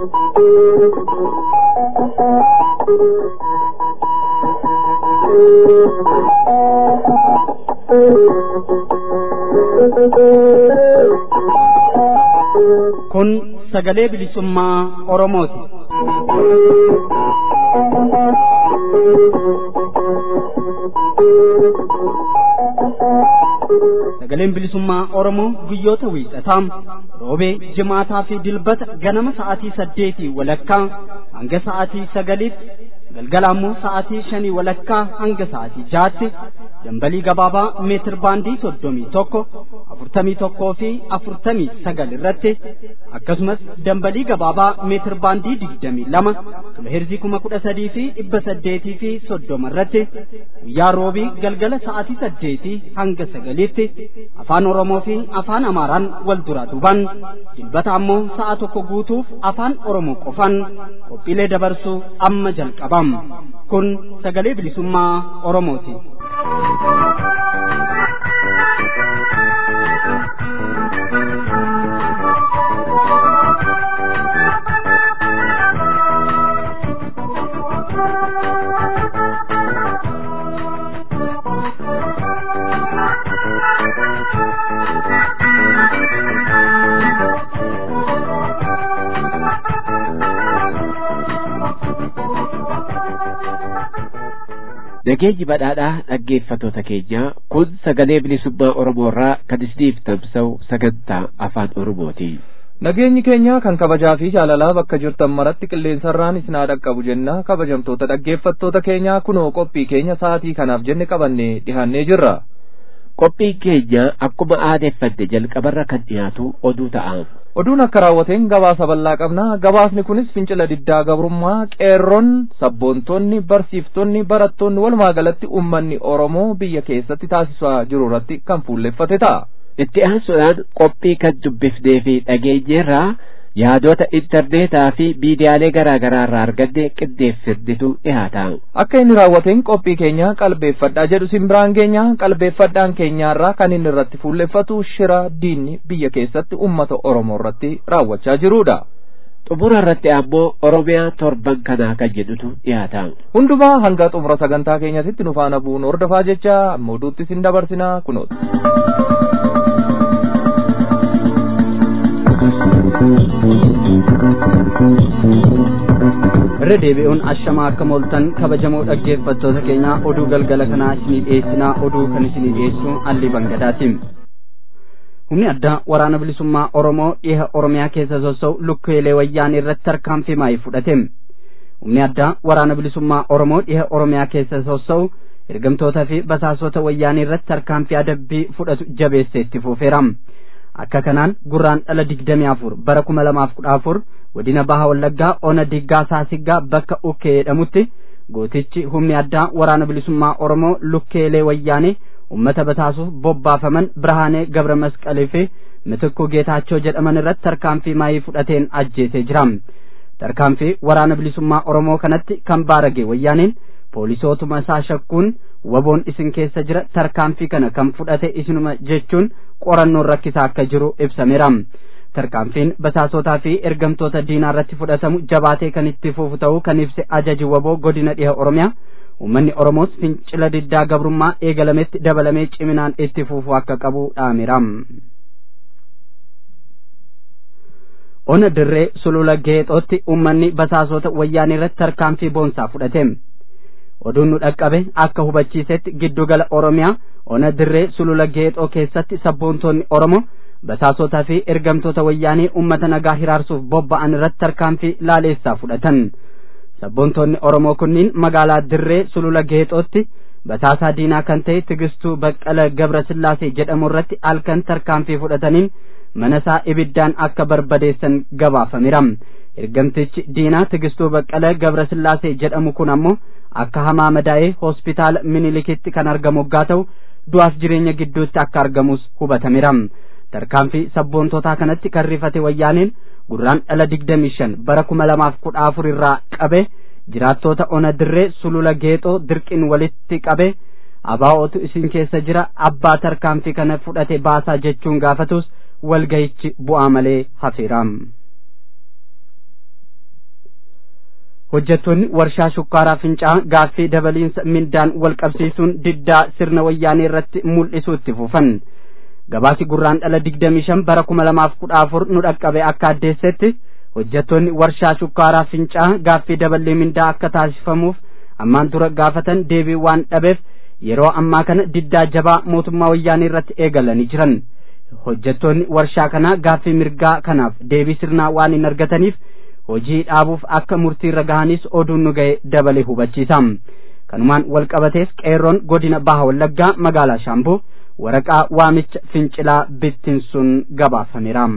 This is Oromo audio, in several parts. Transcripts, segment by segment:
Kun sagalee bilisummaa Oromooti. Sagaleen bilisummaa Oromoo guyyoota wiixataa roobee jimaataa fi dilbata ganama sa'aatii saddeetii walakkaa hanga sa'aatii sagaliitti galgala ammoo sa'aatii shanii walakkaa hanga sa'aatii jaatti dambalii gabaabaa meetir baandii soddomii tokko afurtamii tokkoo fi afurtamii sagal irratti akkasumas dambalii gabaabaa meetir baandii digdamii lama kiloheerzii kuma kudha sadii fi dhibba saddeetii fi soddoma irratti guyyaa roobii galgala sa'aatii saddeetii hanga sagaliitti afaan oromoo fi afaan amaaraan wal duraa duuban dilbata ammoo sa'a tokko guutuuf afaan oromoo qofan qophiilee dabarsuu amma jalqabam kun sagalee bilisummaa oromooti. Nageenyi badhaadhaa dhaggeeffatoota keenya kun sagalee bilisummaa Oromoo irraa kan isiniif tamsa'u sagantaa afaan Oromooti. Nageenyi keenya kan kabajaa fi jaalalaa bakka jirtan maratti qilleensarraan isin haa dhaqqabu jenna kabajamtoota dhaggeeffattoota keenya kunoo qophii keenya sa'aatii kanaaf jenne qabannee dhihaannee jirra. Qophiin keenya akkuma aadeeffanne jalqabarra kan dhiyaatu oduu ta'a. Oduun akka raawwateen gabaasa bal'aa qabna. Gabaasni kunis fincila diddaa gabrummaa qeerroon sabboontonni barsiiftonni barattoonni walumaa galatti uummanni Oromoo biyya keessatti taasisaa jiru irratti kan fuulleffate ta'a. Itti aansuudhaan qophii kan dubbifnee fi dhageenyeerraa yaadota intarneetaa fi miidiyaalee garaa garaa irraa arganne qindeeffannetu dhiyaata. Akka inni raawwateen qophii keenya qalbeeffadhaa jedhu simbiraan keenya qalbeeffadhaan keenyaarraa kan inni irratti fuulleffatu shira diinni biyya keessatti uummata Oromoo irratti raawwachaa jirudha. Xumura irratti ammoo Oromiyaa torban kanaa kan jedhutu dhiyaata. Hundumaa hanga xumura sagantaa keenyatti nu faana bu'uun hordofaa jecha amma oduutti isin dabarsinaa kunooti. irra deebi'uun ashamaa akka mooltan kabajamoo dhaggeeffattoota keenya oduu galgala kanaa isinii dhiyeessinaa oduu kan isinii dhiyeessu allii bangadaatiin humni addaa waraana bilisummaa oromoo dhiha oromiyaa keessa sossa'u lukkeelee wayyaanii irratti tarkaanfii maayii fudhate humni addaa waraana bilisummaa oromoo dhiha oromiyaa keessa sossa'u ergamtoota fi basaasota wayyaanii irratti tarkaanfii adabbii fudhatu jabeessee itti fufeera akka kanaan gurraan dhala digdamii afur bara kuma lamaaf kudha afur godina baha wallaggaa ona diggaa saasiggaa bakka ukkee jedhamutti gootichi humni addaa waraana bilisummaa oromoo lukkeelee wayyaanee ummata bataasuuf bobbaafaman birhaanee gabra masqalee fi mitikuu geetaachoo jedhaman irratti tarkaanfii maayii fudhateen ajjeesee jira tarkaanfii waraana bilisummaa oromoo kanatti kan baarage wayyaaneen poolisootuma isaa shakkuun waboon isin keessa jira tarkaanfii kana kan fudhate isinuma jechuun qorannoon rakkisaa akka jiru ibsameera tarkaanfiin basaasotaa fi ergamtoota diinaa irratti fudhatamu jabaatee kan itti fufu ta'uu kan ibse ajaji waboo godina dhiha oromiyaa uummanni oromoos fincila diddaa gabrummaa eegalametti dabalamee ciminaan itti fufu akka qabu dhaameera. ona dirree sulula geexootti uummanni basaasota wayyaanii irratti tarkaanfii boonsaa fudhate. oduun nu dhaqqabe akka hubachiisetti giddugala oromiyaa ona dirree sulula geexoo keessatti sabboontonni oromoo basaasotaa fi ergamtoota wayyaanii ummata nagaa hiraarsuuf bobba'an irratti tarkaanfii laaleessaa fudhatan sabboontonni oromoo kunniin magaalaa dirree sulula geexootti basaasaa diinaa kan ta'e tigistuu baqqala gabra sillaasee jedhamu irratti halkan tarkaanfii fudhataniin mana isaa ibiddaan akka barbadeessan gabaafameera ergamtichi diinaa tigistuu baqqala gabra sillaasee jedhamu kun ammoo akka hamaa madaa'ee hospitaala minilikitti kan argamu waggaa ta'u du'aaf jireenya gidduutti akka argamus hubatameera tarkaanfii sabboontotaa kanatti kan rifate wayyaaneen gurraan dhala digdamii shan bara kuma lamaaf kudha afur irraa qabe jiraattoota ona dirree sulula geexoo dirqiin walitti qabe abaa'ootu isin keessa jira abbaa tarkaanfii kana fudhate baasaa jechuun gaafatus walgayichi bu'aa malee hafeera. hojjettoonni warshaa shukkaaraa fincaa gaaffii dabaliinsa mindaan wal qabsiisuun diddaa sirna wayyaanee irratti mul'isuu itti fufan gabaasi gurraan dhala digdamii shan bara kuma lamaaf kudha afur nu dhaqqabe akka addeessetti hojjettoonni warshaa shukkaaraa fincaa gaaffii dabalii mindaa akka taasifamuuf ammaan dura gaafatan deebii waan dhabeef yeroo ammaa kana diddaa jabaa mootummaa wayyaanee irratti eegalanii jiran hojjettoonni warshaa kanaa gaaffii mirgaa kanaaf deebii sirnaa waan hin argataniif hojii dhaabuuf akka murtiirra gahanis oduun nu ga'e dabale hubachiisa kanumaan wal qabatees qeerroon godina baha wallaggaa magaalaa shaambuu waraqaa waamicha fincilaa bittinsuun gabaafameera.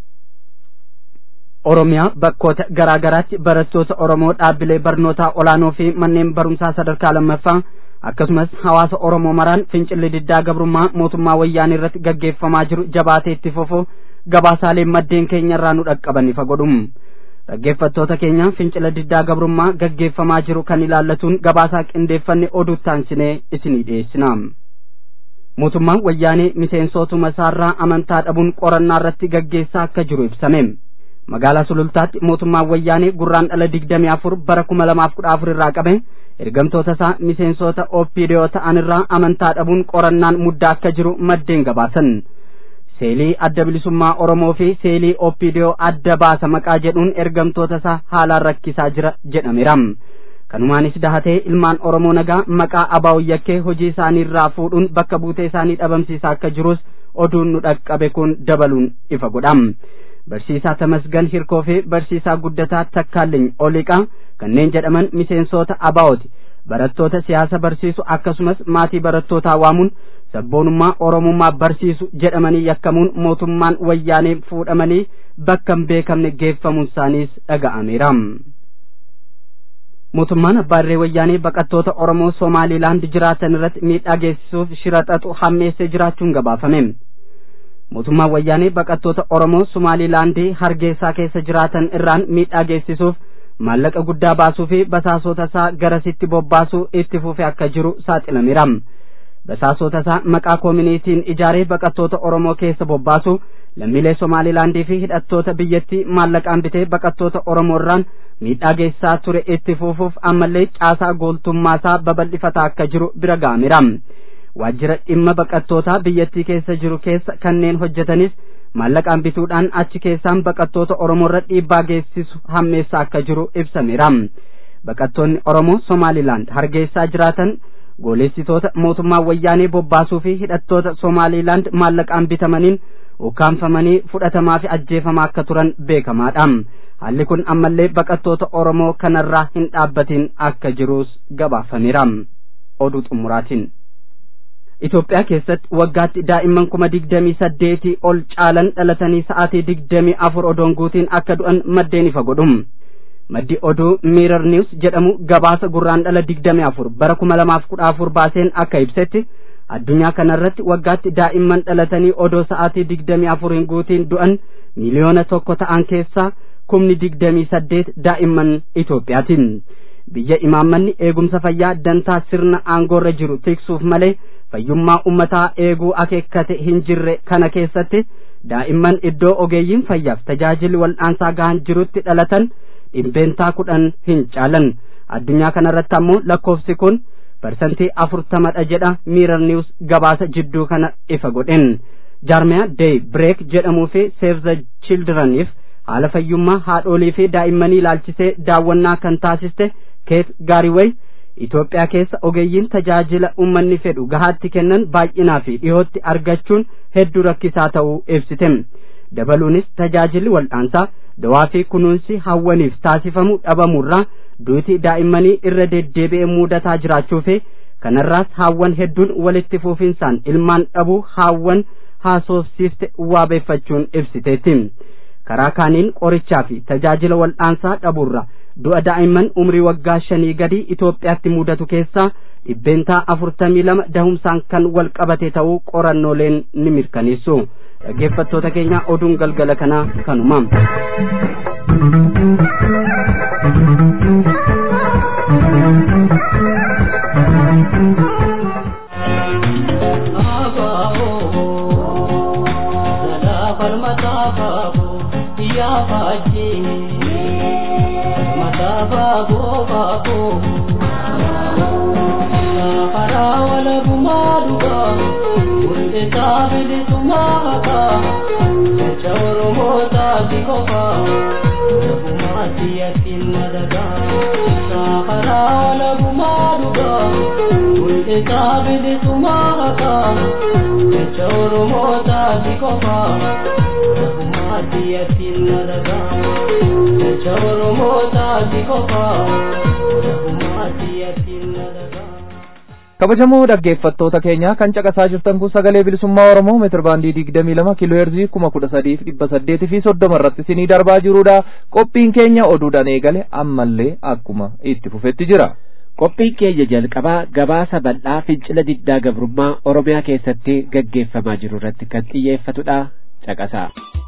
Oromiyaa bakkoota garaa garaatti barattoota Oromoo dhaabbilee barnootaa olaanoo fi manneen barumsaa sadarkaa lammaffaa akkasumas hawaasa Oromoo maraan fincilli diddaa gabrummaa mootummaa wayyaanee irratti gaggeeffamaa jiru jabaatee itti fufu gabaasaalee maddeen keenya irraa nu dhaqqaban ifa godhum. Dhaggeeffattoota keenya fincila diddaa gabrummaa gaggeeffamaa jiru kan ilaallatuun gabaasaa qindeeffanne oduu taansinee isinii dhiyeessina. Mootummaan wayyaanee miseensotuma isaarraa amantaa dhabuun qorannaa irratti gaggeessaa akka jiru ibsame. magaalaa sulultaatti mootummaan wayyaanee gurraan dhala digdamii afur bara kuma lamaaf kudha afur irraa qabe ergamtoota isaa miseensota ooppiidiyoo ta'an irraa amantaa dhabuun qorannaan muddaa akka jiru maddeen gabaasan seelii adda bilisummaa oromoo fi seelii ooppiidiyoo adda baasa maqaa jedhuun ergamtoota isaa haalaan rakkisaa jira jedhameera kanumaanis dahatee ilmaan oromoo nagaa maqaa abaa'u yakkee hojii isaanii irraa fuudhuun bakka buutee isaanii dhabamsiisaa akka jirus oduun nu dhaqqabe kun dabaluun ifa godha barsiisaa tamasgan hirkoo fi barsiisaa guddataa takkaaliny oliqaa kanneen jedhaman miseensota abaa'ooti barattoota siyaasa barsiisu akkasumas maatii barattootaa waamuun sabboonummaa oromummaa barsiisu jedhamanii yakkamuun mootummaan wayyaanee fuudhamanii bakka hin beekamne geeffamuun isaaniis dhaga'ameera. mootummaan abbaarree wayyaanee baqattoota oromoo somaaliilaand jiraatan irratti miidhaa geessisuuf shira xaxu hammeessee jiraachuun gabaafame. mootummaan wayyaanee baqattoota oromoo somaaliilaandii hargeysaa keessa jiraatan irraan miidhaa geessisuuf maallaqa guddaa baasuu fi basaasota isaa garasitti bobbaasuu itti fufee akka jiru saaxilameera basaasota isaa maqaa koominiitiin ijaaree baqattoota oromoo keessa bobbaasu lammiilee somaaliilaandii fi hidhattoota biyyattii maallaqaan bitee baqattoota oromoo irraan miidhaa geessisaa ture itti fufuuf ammallee caasaa gooltummaasaa babal'ifataa akka jiru bira ga'ameera waajjira dhimma baqattootaa biyyattii keessa jiru keessa kanneen hojjetanis maallaqaan bituudhaan achi keessaan baqattoota oromoo irra dhiibbaa geessisu hammeessaa akka jiru ibsameera baqattoonni oromoo somaalilaand hargeysaa jiraatan gooleessitoota mootummaa wayyaanee bobbaasuu fi hidhattoota somaalilaand maallaqaan bitamaniin ukkaanfamanii fudhatamaa fi ajjeefamaa akka turan beekamaadha haalli kun ammallee baqattoota oromoo kanarraa hin dhaabbatin akka jirus gabaafameera oduu xumuraatiin Itoophiyaa keessatti waggaatti daa'imman kuma digdamii saddeetii ol caalan dhalatanii sa'aatii digdamii afur odoon guutiin akka du'an maddeen ifa godhum. Maddi oduu Mirror News jedhamu gabaasa gurraan dhala digdamii afur bara kuma lamaaf kudha afur baaseen akka ibsetti addunyaa kanarratti waggaatti daa'imman dhalatanii odoo sa'aatii digdamii afuriin guutiin du'an miliyoona tokko ta'an keessaa kumni digdamii saddeet daa'imman Itoophiyaatiin. Biyya imaammanni eegumsa fayyaa dantaa sirna aangoorra jiru tiksuuf malee fayyummaa ummataa eeguu akeekkate hin jirre kana keessatti daa'imman iddoo ogeeyyiin fayyaaf tajaajilli wal'aansaa gahan jirutti dhalatan dhibbeentaa kudhan hin caalan addunyaa kanarratti ammoo lakkoofsi kun parsantii afurtamadha jedha miirar niwus gabaasa jidduu kana ifa godhen jaarmiyaa deey bireek jedhamuu fi seef the childreniif haala fayyummaa haadholii fi daa'immanii ilaalchisee daawwannaa kan taasiste keet gaariwey Itoophiyaa keessa ogeeyyiin tajaajila uummanni fedhu gahaatti kennan baay'inaa fi dhihootti argachuun hedduu rakkisaa ta'uu ibsite. Dabaluunis tajaajilli wal'aansaa dawaa fi kunuunsi hawwaniif taasifamu dhabamurraa duuti daa'immanii irra deddeebi'ee mudataa jiraachuu fi kanarraas haawwan hedduun walitti fufinsaan ilmaan dhabuu haawwan haasofsiifte waabeeffachuun ibsiteetti. Karaa kaaniin qorichaa fi tajaajila wal'aansaa dhabuurra du'a daa'imman umrii waggaa shanii gadi Itoophiyaatti mudatu keessaa dhibbeentaa afurtamii lama dahumsaan kan wal qabate ta'uu qorannooleen ni mirkaneessu. Dhaggeeffattoota keenya oduun galgala kanaa kanuma. ya faji mata baaboo baaboo karaa walabummaa dhugaa mul'isaa bilisummaa haqaa jecha oromootaati qofaa walabummaatti yattiin madagaa karaa walabummaa dhugaa mul'isaa bilisummaa haqaa jecha oromootaati qofaa walabummaatti yattiin madagaa jecha oromootaati qofaa walabummaatti yattiin madagaa. kabajamoo dhaggeeffattoota keenya kan caqasaa jirtan kun sagalee bilisummaa oromoo meetir baandii digdamii lama kiiloo heerzii kuma kudha sadiif dhibba saddeetii fi soddoma irratti isinii darbaa jirudha qophiin keenya oduudhaan eegale ammallee akkuma itti fufetti jira. qophiin keenya jalqabaa gabaasa bal'aa fincila diddaa gabrummaa oromiyaa keessatti gaggeeffamaa jiru irratti kan xiyyeeffatudha caqasaa.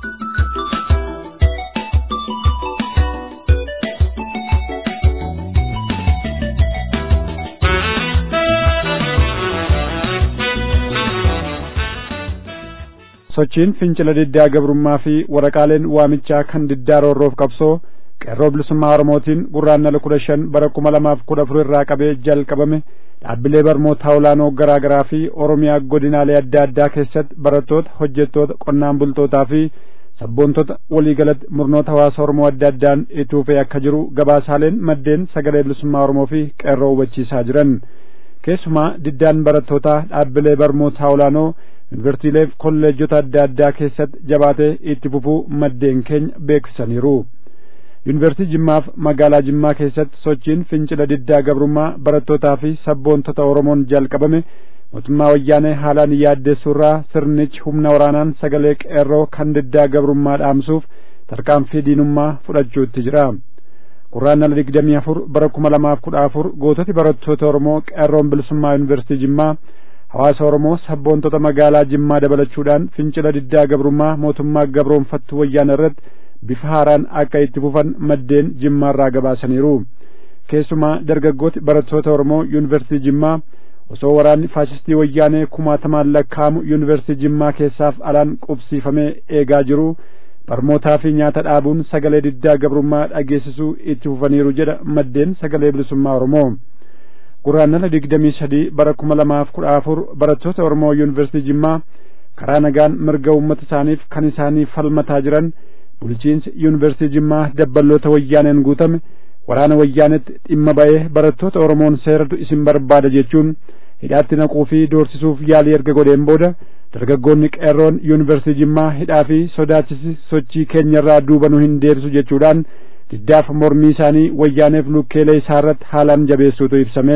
sochiin fincila diddaa gabrummaa fi waraqaaleen waamichaa kan diddaa roorroof qabsoo qeerroo bilisummaa oromootiin gurraandhala kudha shan bara kuma lamaaf kudha afur irraa qabee jalqabame dhaabbilee barnootaa olaanoo garaa garaa fi oromiyaa godinaalee adda addaa keessatti barattoota hojjettoota qonnaan bultootaa fi sabboontota waliigalatti murnoota hawaasa oromoo adda addaan itti fufee akka jiru gabaasaaleen maddeen sagalee bilisummaa oromoo fi qeerroo hubachiisaa jiran keessumaa diddaan barattootaa dhaabbilee barnootaa olaanoo yuunivarsiitiilee fi kolleejjota adda addaa keessatti jabaatee itti fufuu maddeen keenya beeksisaniiru. yuunivarsiitii jimmaaf magaalaa jimmaa keessatti sochiin fincila diddaa gabrummaa barattootaa fi sabboontota oromoon jalqabame mootummaa wayyaanee haalaan yaaddeessuurraa sirnichi humna waraanaan sagalee qeerroo kan diddaa gabrummaa dhaamsuuf tarkaanfii diinummaa fudhachuutti jira. gurraandhala digdamii afur bara kuma lamaaf kudha afur goototi barattoota oromoo qeerroon bilisummaa yuunivarsiitii jimmaa hawaasa oromoo sabboontota magaalaa jimmaa dabalachuudhaan fincila diddaa gabrummaa mootummaa gabroonfattuu wayyaana irratti bifa haaraan akka itti fufan maddeen jimmaarraa gabaasaniiru keessumaa dargaggooti barattoota oromoo yuunivarsiitii jimmaa osoo waraanni faasistii wayyaanee kumaatamaan lakkaa'amu yuunivarsiitii jimmaa keessaaf alaan qubsiifamee eegaa jiru barmootaa fi nyaata dhaabuun sagalee diddaa gabrummaa dhageessisuu itti fufaniiru jedha maddeen sagalee bilisummaa oromoo gurraandhala digdamii sadii bara kuma lamaaf kudha afur barattoota oromoo yuunivarsiitii jimmaa karaa nagaan mirga uummata isaaniif kan isaanii falmataa jiran bulchiinsi yuunivarsiitii jimmaa dabballoota wayyaaneen guutame waraana wayyaanetti dhimma ba'ee barattoota oromoon seeratu isin barbaada jechuun hidhaatti naquu fi doorsisuuf yaalii erga godheen booda dargaggoonni qeerroon yuunivarsiitii jimmaa hidhaa fi sodaachisi sochii keenyarraa duuba nu hin deebisu jechuudhaan diddaaf mormii isaanii wayyaaneef lukkeelee isaa irratti haalaan jabeessuutu ibsame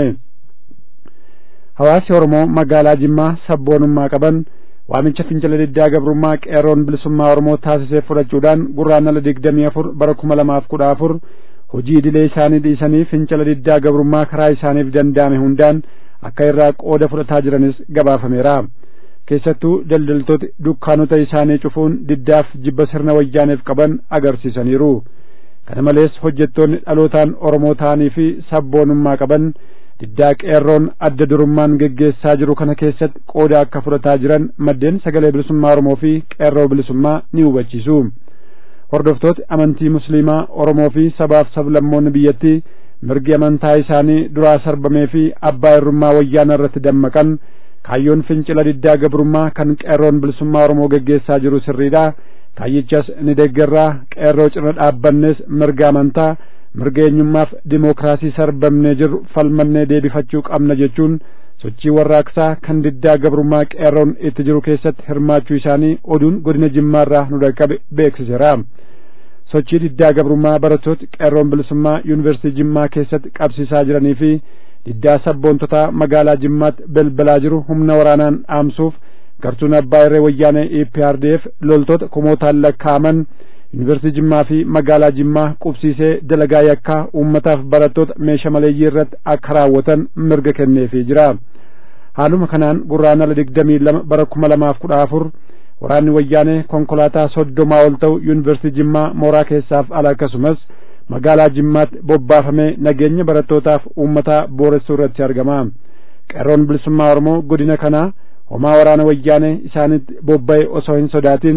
hawaasi oromoo magaalaa jimmaa sabboonummaa qaban waamicha fincila diddaa gabrummaa qeerroon bilisummaa oromoo taasisee fudhachuudhaan gurraandhala digdamii afur bara kuma lamaaf kudha afur hojii idilee isaanii dhiisanii fincila diddaa gabrummaa karaa isaaniif danda'ame hundaan akka irraa qooda fudhataa jiranis gabaafameera keessattuu daldaltooti dukkaanota isaanii cufuun diddaaf jibba sirna wayyaaneef qaban agarsiisaniiru kana malees hojjettoonni dhalootaan oromoo ta'anii fi sabboonummaa qaban diddaa qeerroon adda durummaan geggeessaa jiru kana keessatti qooda akka fudhataa jiran maddeen sagalee bilisummaa oromoo fi qeerroo bilisummaa ni hubachiisu hordoftooti amantii musliimaa oromoo fi sabaaf sablammoonni biyyattii mirgi amantaa isaanii duraa sarbamee fi abbaa irrummaa wayyaana irratti dammaqan kaayyoon fincila diddaa gabrummaa kan qeerroon bilisummaa oromoo geggeessaa jiru sirriidha kaayyichas ni deeggarraa qeerroo cina dhaabbannes mirga amantaa mirga eenyummaaf dimookiraasii sarbamnee jiru falmannee deebifachuu qabna jechuun sochii warraaqsaa kan diddaa gabrummaa qeerroon itti jiru keessatti hirmaachuu isaanii oduun godina jimmaarraa nu dhaqqabe beeksiseera sochii diddaa gabrummaa barattooti qeerroon bilisummaa yuunivarsiitii jimmaa keessatti qabsiisaa jiranii fi diddaa sabboontotaa magaalaa jimmaatti belbalaa jiru humna waraanaan dhaamsuuf gartuun abbaa irree wayyaanee EPRDF loltoota kumootaan lakkaa'aman yuunivarsiitii jimmaa fi magaalaa jimmaa qubsiisee dalagaa yakkaa uummataaf barattoota meeshaa maleeyyii irratti akka raawwatan mirga kenneefii jira haaluma kanaan gurraandhala digdamii lama bara kuma lamaaf kudha afur waraanni wayyaanee konkolaataa soddomaa ol ta'u yuunivarsiitii jimmaa mooraa keessaaf ala akkasumas magaalaa jimmaatti bobbaafamee nageenya barattootaaf uummataa booressuu irratti argama qeerroon bilisummaa oromoo godina kanaa homaa waraana wayyaanee isaanitti bobba'e osoo hin sodaatin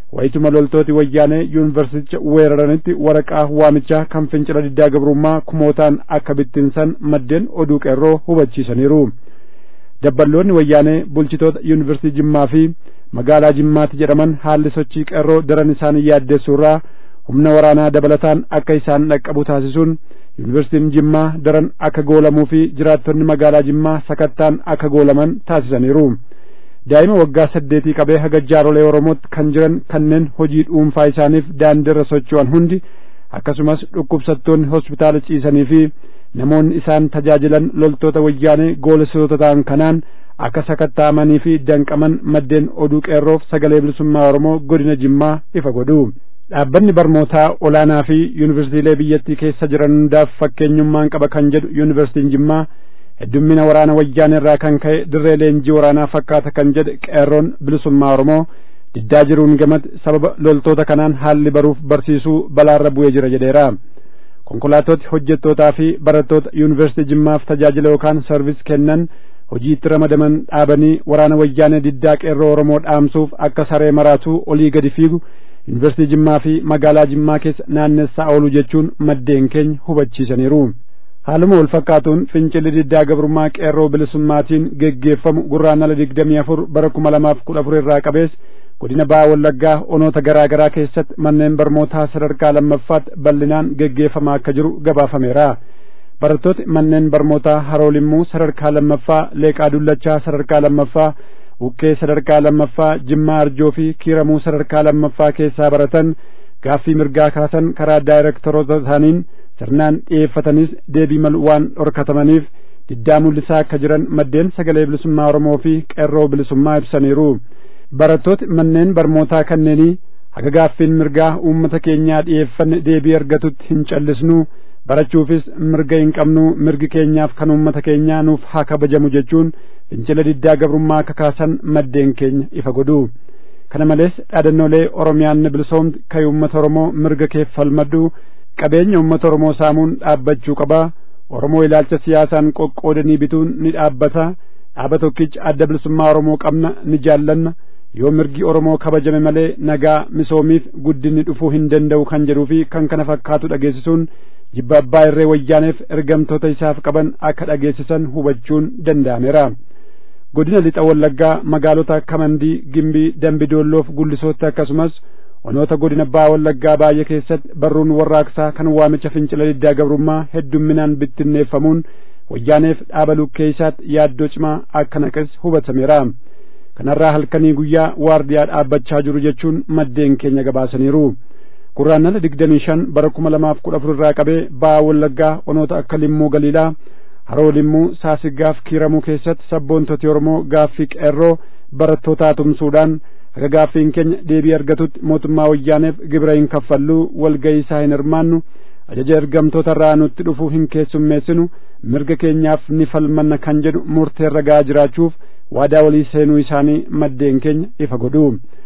wayituma loltooti wayyaanee yuunivarsiiticha weeraranitti waraqaa waamichaa kan fincila diddaa gabrummaa kumootaan akka bittinsan maddeen oduu qeerroo hubachiisaniiru dabballoonni wayyaanee bulchitoota yuunivarsiitii jimmaa fi magaalaa jimmaatti jedhaman haalli sochii qeerroo daran isaanii yaaddeessuurraa humna waraanaa dabalataan akka isaan dhaqqabu taasisuun yuunivarsiitiin jimmaa daran akka goolamuu fi jiraattonni magaalaa jimmaa sakattaan akka goolaman taasisaniiru daa'ima waggaa saddeetii qabee haga jaarolee oromootti kan jiran kanneen hojii dhuunfaa isaaniif daandiirra socho'an hundi akkasumas dhukkubsattoonni hospitaala ciisanii fi namoonni isaan tajaajilan loltoota wayyaanee goolessitoota ta'an kanaan akka sakatta'amanii fi danqaman maddeen oduu qeerroof sagalee bilisummaa oromoo godina jimmaa ifa godhu dhaabbanni barnootaa olaanaa fi yuunivarsiitiilee biyyattii keessa jiran hundaaf fakkeenyummaan qaba kan jedhu yuunivarsiitiin jimmaa heddummina waraana wayyaanee irraa kan ka'e dirree leenjii waraanaa fakkaata kan jedhe qeerroon bilisummaa oromoo diddaa jiruun gamatti sababa loltoota kanaan haalli baruuf barsiisuu balaarra bu'ee jira jedheera konkolaatoti hojjettootaa fi barattoota yuunivarsiitii jimmaaf tajaajila yookaan sarvis kennan hojiitti ramadaman dhaabanii waraana wayyaanee diddaa qeerroo oromoo dhaamsuuf akka saree maraatuu olii gadi fiigu yuunivarsiitii jimmaa fi magaalaa jimmaa keessa naannessaa oolu jechuun maddeen keenya hubachiisaniiru haaluma wal fakkaatuun fincilli diddaa gabrummaa qeerroo bilisummaatiin geggeeffamu gurraandhala digdamii afur bara kuma lamaaf kudha afur irraa qabees godina baha wallaggaa onoota garaa garaa keessatti manneen barnootaa sadarkaa lammaffaatti bal'inaan geggeeffamaa akka jiru gabaafameera barattooti manneen barnootaa haroolimmuu sadarkaa lammaffaa leeqaa dullachaa sadarkaa lammaffaa buqqee sadarkaa lammaffaa jimmaa arjoo fi kiiramuu sadarkaa lammaffaa keessaa baratan gaaffii mirgaa kaasan karaa daayirektoroota isaaniin sirnaan dhiyeeffatanis deebii malu waan dhorkatamaniif diddaa mul'isaa akka jiran maddeen sagalee bilisummaa oromoo fi qeerroo bilisummaa ibsaniiru barattooti manneen barnootaa kanneenii haga gaaffiin mirgaa uummata keenyaa dhiyeeffanne deebii argatutti hin callisnu barachuufis mirga hin qabnu mirgi keenyaaf kan uummata keenyaa nuuf haa kabajamu jechuun fincila diddaa gabrummaa akka kaasan maddeen keenya ifa godhu kana malees dhaadannoolee oromiyaan ni bilisoomti kan uummata oromoo mirga keef falmadhu qabeenya uummata oromoo saamuun dhaabbachuu qaba oromoo ilaalcha siyaasaan qoqqoodanii bituun ni dhaabbata dhaaba tokkicha adda bilisummaa oromoo qabna ni jaallanna yoo mirgi oromoo kabajame malee nagaa misoomiif guddinni dhufuu hin danda'u kan jedhuu fi kan kana fakkaatu dhageessisuun jibba abbaa irree wayyaaneef ergamtoota isaaf qaban akka dhageessisan hubachuun danda'ameera godina lixa wallaggaa magaalota akka mandii gimbii dambidoolloof gullisootti akkasumas onoota godina baha wallaggaa baay'ee keessatti barruun warraaqsaa kan waamicha fincila diddaa gabrummaa heddumminaan bittinneeffamuun wayyaaneef dhaaba lukkee isaatti yaaddoo cimaa akka naqes hubatameera kanarraa halkanii guyyaa waardiyaa dhaabbachaa jiru jechuun maddeen keenya gabaasaniiru gurraandhala digdamii shan bara kuma lamaaf kudha afur irraa qabee baha wallaggaa onoota akka limmuu galiilaa haroo limmuu saasiggaaf kiiramuu keessatti sabboontoti oromoo gaaffii qeerroo barattootaa tumsuudhaan haga gaaffiin keenya deebii argatutti mootummaa wayyaaneef gibira hin kaffalluu walga'ii isaa hin hirmaannu ajaja ergamtoota irraa nutti dhufuu hin keessummeessinu mirga keenyaaf ni falmanna kan jedhu murteerra ga'aa jiraachuuf waadaa walii seenuu isaanii maddeen keenya ifa godhu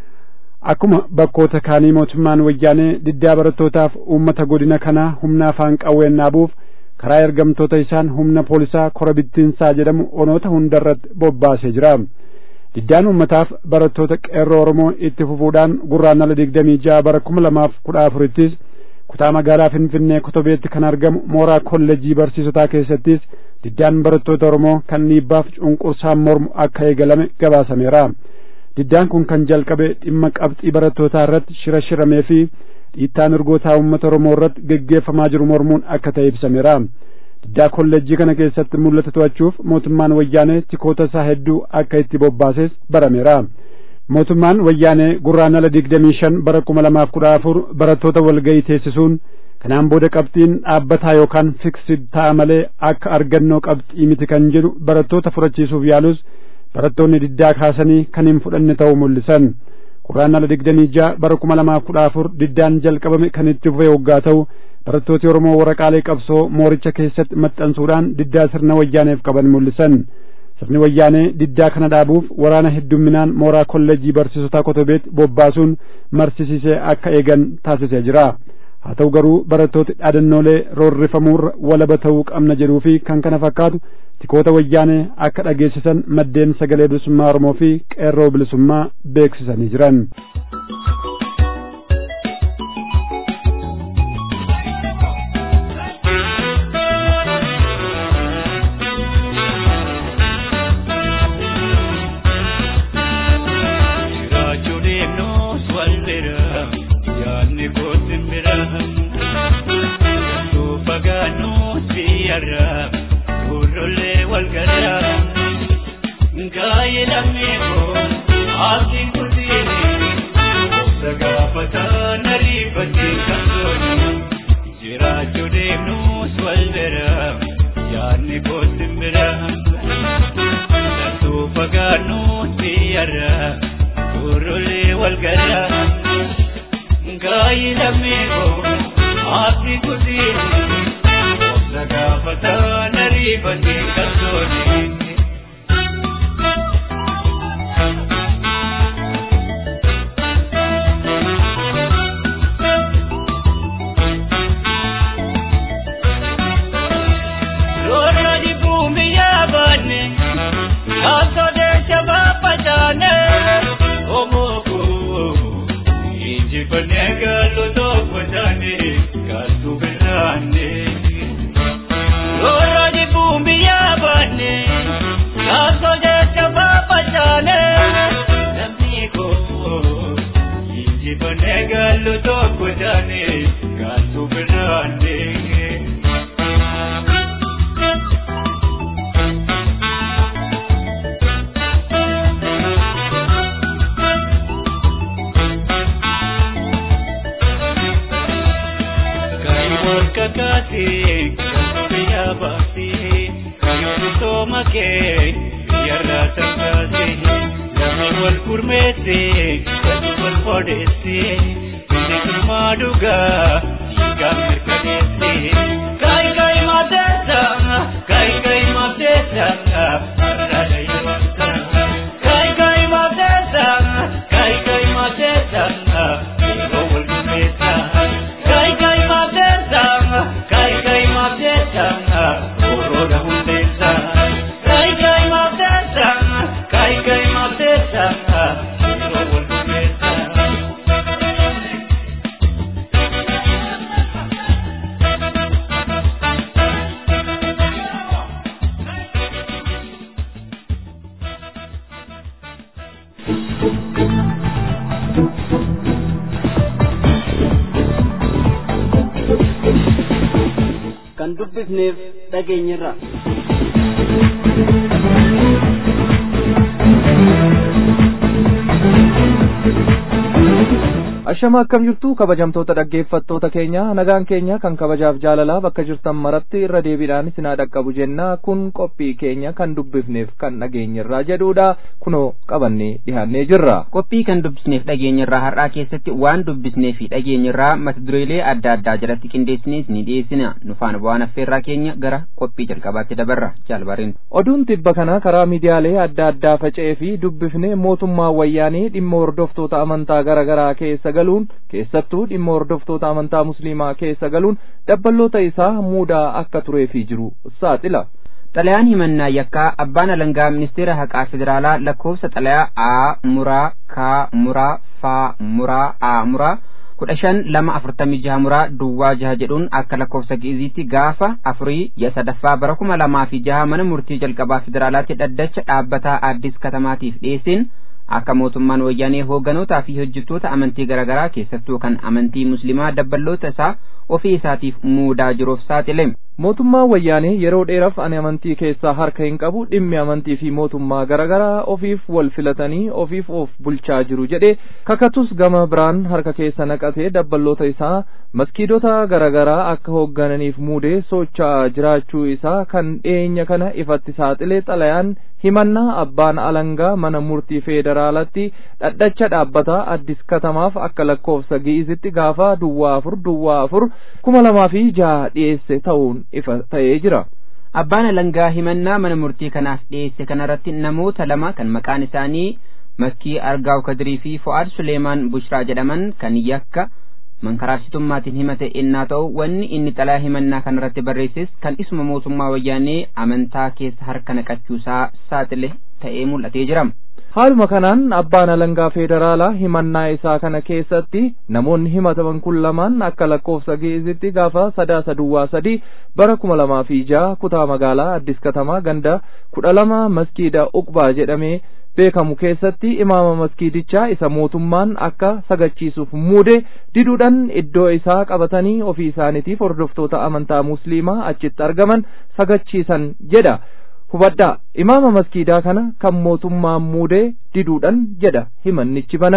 akkuma bakkoota kaanii mootummaan wayyaanee diddaa barattootaaf uummata godina kanaa humna afaan qawween dhaabuuf karaa ergamtoota isaan humna poolisaa kora bittinsaa jedhamu onoota hundarratti bobbaasee jira diddaan uummataaf barattoota qeerroo oromoo itti fufuudhaan gurraandhala digdamii ja'a bara kuma lamaaf kudha afurittis kutaa magaalaa finfinnee kotobeetti kan argamu mooraa kolleejjii barsiisotaa keessattis diddaan barattoota oromoo kan dhiibbaaf cunqursaan mormu akka eegalame gabaasameera diddaan kun kan jalqabe dhimma qabxii barattootaa irratti shira shiramee fi dhiittaan urgootaa uummata oromoo irratti geggeeffamaa jiru mormuun akka ta'e ibsameera diddaa kolleejjii kana keessatti mul'ata to'achuuf mootummaan wayyaanee tikoota isaa hedduu akka itti bobbaases barameera mootummaan wayyaanee gurraandhala digdamii shan bara kuma lamaaf kudha afur barattoota walga'ii teessisuun kanaan booda qabxiin dhaabbataa yookaan fiksid ta'a malee akka argannoo qabxii miti kan jedhu barattoota furachiisuuf yaalus barattoonni diddaa kaasanii kan hin fudhanne ta'uu mul'isan gurraandhala digdamii ja'a bara kuma lamaaf kudha afur diddaan jalqabame kan itti fufe waggaa ta'u barattooti oromoo waraqaalee qabsoo mooricha keessatti maxxansuudhaan diddaa sirna wayyaaneef qaban mul'isan sirni wayyaanee diddaa kana dhaabuuf waraana heddumminaan mooraa kolleejjii barsiisotaa kotobeetti bobbaasuun marsisiisee akka eegan taasisee jira haa ta'u garuu barattooti dhaadannoolee roorrifamuurra walaba ta'uu qabna jedhuu fi kan kana fakkaatu tikoota wayyaanee akka dhageessisan maddeen sagalee bilisummaa oromoo fi qeerroo bilisummaa beeksisanii jiran. jiraachuu deemnus wal bira yaadni kootti bira latuu fagaannuus biyyarra turullee wal gara gaayi lammeekoo aafi kutiin obsa gaafataa nariifatee qabdoonii. Gallo tokko jaane gaatu biraanee. kakate biyya baase kayyoo soomake biyyarra tarkaase namni wal gurmeesse gadi wal foodesse biyya girmaa dhugaa dhiigaan mirkaneesse kaayi kaayi mateessa kaayi kaayi mateessa arraada yaamsa kaayi kaayi mateessa kaayi kaayi mateessa yeroo wal gurmeessa kaayi kaayi mateessa kai kai mabdesa oroda hundesa kai kai mabdesa kai kai mabdesa oroda hundesa kan dubbifneef dhageenyirra ashama akkam jirtu kabajamtoota dhaggeeffattoota keenya nagaan keenya kan kabajaaf jaalalaa bakka jirtan maratti irra deebiidhaan isinaa dhaqqabu jenna kun qophii keenya kan dubbifneef kan dhageenyirraa jedhuudha kunoo qabannee dhihaannee jirra qophii kan dubbisneef dhageenyirraa har'aa keessatti waan dubbisnee fi dhageenyirraa mata dureelee adda addaa jalatti qindeessinees ni dhiyeessina nufaan bu'aan affeerraa keenya gara qophii jalqabaatti dabarra jaalbariin oduun tibba kana karaa miidiyaalee adda addaa faca'ee fi dubbifne mootummaa wayyaanee dhimma hordoftoota amantaa garaa garaa keessa galuun keessattuu dhimma hordoftoota amantaa musliimaa keessa galuun dabballoota isaa muudaa akka tureefii jiru saaxila. xalayaan himannaa yakkaa abbaan alangaa ministeera haqaa federaalaa lakkoofsa xalayaa a muraa ka muraa fa muraa a muraa kudha shan lama afurtamii jaha muraa duwwaa jaha jedhuun akka lakkoofsa gi'iziitti gaafa afurii ya sadaffaa bara kuma lamaa fi jaha mana murtii jalqabaa federaalaatti dhaddacha dhaabbataa addis katamaatiif dhiyeessin akka mootummaan wayyaanee hoogganotaa fi hojjettoota amantii garaagaraa keessattuu kan amantii muslimaa dabballoota isaa ofii isaatiif muudaa jiruuf saaxile. mootummaan wayyaanee yeroo dheeraaf ani amantii keessaa harka hin qabu dhimmi amantii fi mootummaa garaagaraa ofiif wal filatanii ofiif of bulchaa jiru jedhe kakatus gama biraan harka keessa naqatee dabballoota isaa maskiidota garaagaraa akka hooggananiif muudee socho'aa jiraachuu isaa kan dhiyeenya kana ifatti saaxile xalayaan himannaa abbaan alangaa mana murtii federaalatti dhaddacha dhaabbataa addis katamaaf akka lakkoofsa gi'izitti gaafa duwwaa afur duwwaa afur kuma lamaa fi jaha dhiyeesse ta'uun ifa ta'ee jira. abbaan alangaa himannaa mana murtii kanaaf dhiyeesse kanarratti namoota lama kan maqaan isaanii makkii argaaw kadirii fi fo'aad suleemaan bushraa jedhaman kan yakka mankaraabsitummaatiin himate innaa ta'u wanni inni xalaa himannaa kanarratti barreesses kan isuma mootummaa wayyaanee amantaa keessa harka naqachuusaa saaxile ta'ee mul'atee jira. haaluma kanaan abbaan alangaa federaalaa himannaa isaa kana keessatti namoonni himataman kun lamaan akka lakkoofsa gi'izitti gaafa sadaasa duwwaa sadii bara kuma lamaa fi jaha kutaa magaalaa addis katamaa ganda kudha lama maskiida uqbaa jedhamee beekamu keessatti imaama maskiidichaa isa mootummaan akka sagachiisuuf muude diduudhaan iddoo isaa qabatanii ofii isaaniitiif hordoftoota amantaa musliimaa achitti argaman sagachiisan jedha. hubadhaa imaama maskiidaa kana kan mootummaan muudee diduudhaan jedha himannichi baname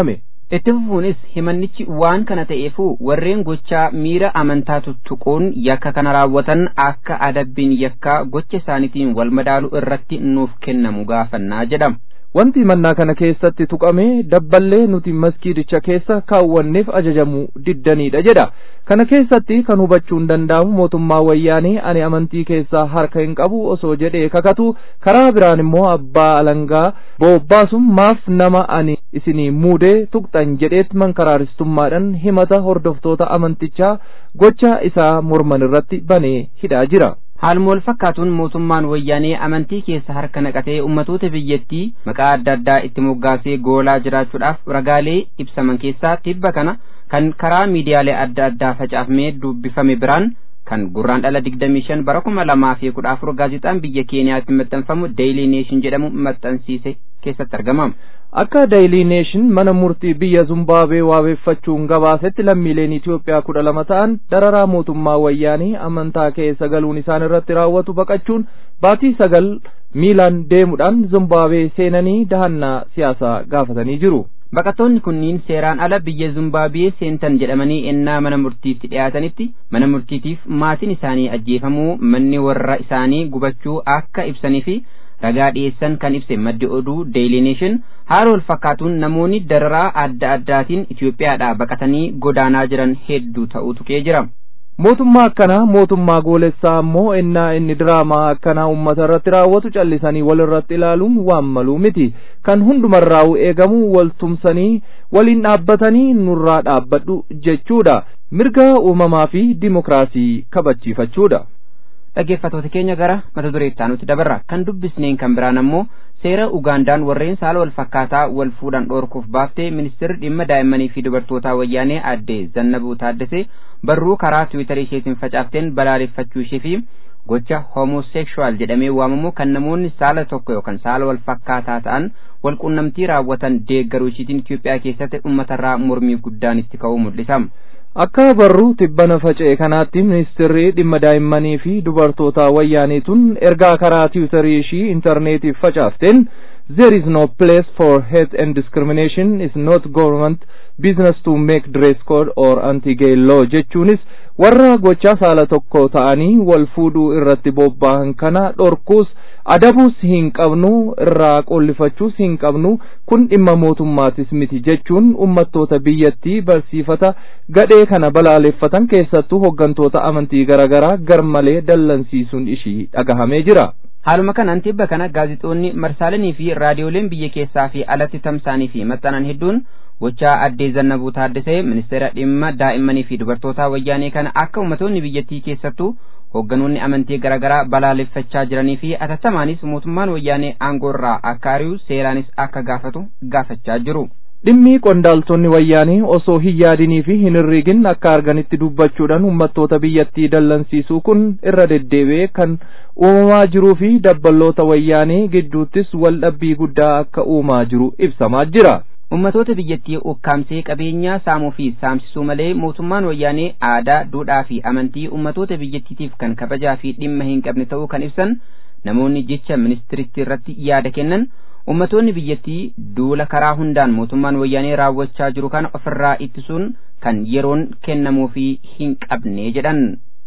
itti fufuunis himannichi waan kana ta'eefu warreen gochaa miira amantaa tuttuquun yakka kana raawwatan akka adabbiin yakkaa gocha isaaniitiin wal madaalu irratti nuuf kennamu gaafannaa jedhama. wanti mannaa kana keessatti tuqame dabballee nuti maskiidicha keessa kaawwanneef ajajamu diddanidha jedha kana keessatti kan hubachuun danda'amu mootummaa wayyaanee ani amantii keessaa harka hin qabu osoo jedhee kakatu karaa biraan immoo abbaa alangaa bobbaasuun maaf nama ani isinii muudee tuqxan jedheet mankaraaristummaadhaan himata hordoftoota amantichaa gocha isaa morman irratti banee hidhaa jira. haaluma wal fakkaatuun mootummaan wayyaanee amantii keessa harka naqatee ummatoota biyyattii maqaa adda addaa itti moggaasee goolaa jiraachuudhaaf ragaalee ibsaman keessaa tibba kana kan karaa miidiyaalee adda addaa facaafamee dubbifame biraan kan gurraan dhala digdamii shan bara kuma lamaa fi kudha afur gaazexaan biyya keeniyaatti maxxanfamu deeyilii neeshin jedhamu maxxansiise keessatti argama. akka daayilii neeshin mana murtii biyya zumbaabwee waabeeffachuun gabaasetti lammiileen Itoophiyaa kudha lama ta'an dararaa mootummaa wayyaanii amantaa keessa galuun isaan irratti raawwatu baqachuun baatii sagal miilaan deemuudhaan zumbaabwee seenanii dahannaa siyaasaa gaafatanii jiru. Baqattoonni kunniin seeraan ala biyya Zumbaabwee seentan jedhamanii ennaa mana murtiitti dhiyaatanitti mana murtiitiif maatiin isaanii ajjeefamuu manni warra isaanii gubachuu akka ibsanii fi ragaa dhiyeessan kan ibse maddi oduu Daily Nation haala wal fakkaatuun namoonni dararaa adda addaatiin Itoophiyaadhaa baqatanii godaanaa jiran hedduu ta'uu tuqee jira. mootummaa akkanaa mootummaa goolessaa ammoo ennaa inni diraamaa akkanaa ummata irratti raawwatu callisanii wal irratti ilaaluun waan maluu miti kan hundumarraa'u eegamu wal tumsanii waliin dhaabbatanii nurraa dhaabbadhu jechuudha mirga uumamaa fi dimokiraasii kabachiifachuudha. dhaggeeffatoota keenya gara mata dureettaa nuti dabarra kan dubbisneen kan biraan ammoo seera ugaandaan warreen saala wal fakkaataa wal fuudhan dhoorkuuf baaftee ministeerri dhimma daa'immanii fi dubartootaa wayyaanee aadde zannabuu taaddasee barruu karaa tiwiitarii isheetiin facaafteen balaaleffachuu ishee fi gocha homosekshuwaal jedhamee waamamu kan namoonni saala tokko yookaan saala wal fakkaataa ta'an wal quunnamtii raawwatan deeggaruu ishiitiin Itoophiyaa keessatti uummatarraa mormii guddaan itti ka'uu mul'isa. akka barruu tibbana faca'e kanaatti ministeerri dhimma daa'immanii fi dubartoota wayyaaniituun ergaa karaa tiwutarii ishii intarneetiif facaafteen there is no place for hate and discrimination is not government business to make dress code or anti-gay law jechuunis warra gochaa saala tokko ta'anii wal fuudhuu irratti bobba'an kana dhorkuus adabuus hin qabnu irraa qollifachuus hin qabnu kun dhimma mootummaatis miti jechuun ummattoota biyyattii barsiifata gadhee kana balaaleffatan keessattuu hoggantoota amantii garaagaraa garmalee dallansiisuun ishii dhagahamee jira. haaluma kanaan tibba kana gaazixoonni marsaalenii fi raadiyooleen biyya keessaa fi alatti tamsaanii fi maxxanan hedduun gochaa addee zannabuu taaddasee ministeera dhimma daa'immanii fi dubartootaa wayyaanee kana akka ummatoonni biyyattii keessattuu hoogganoonni amantii garaagaraa balaaleffachaa jiranii fi atattamaanis mootummaan wayyaanee aangoorraa akka ari'u seeraanis akka gaafatu gaafachaa jiru. dhimmi qondaaltonni wayyaanii osoo hin yaadinii fi hin herregin akka arganitti dubbachuudhaan ummattoota biyyattii dallansiisuu kun irra deddeebi'ee kan uumamaa jiruu fi dabballoota wayyaanii gidduuttis wal dhabbii guddaa akka uumaa jiru ibsamaa jira. ummatoota biyyattii ukkaamsee qabeenyaa saamuu fi saamsisuu malee mootummaan wayyaanee aadaa duudhaa fi amantii ummatoota biyyattiitiif kan kabajaa fi dhimma hin qabne ta'uu kan ibsan namoonni jecha ministiritti irratti yaada kennan ummatoonni biyyattii duula karaa hundaan mootummaan wayyaanee raawwachaa jiru kana ofirraa ittisuun kan yeroon kennamuufii hin qabne jedhan.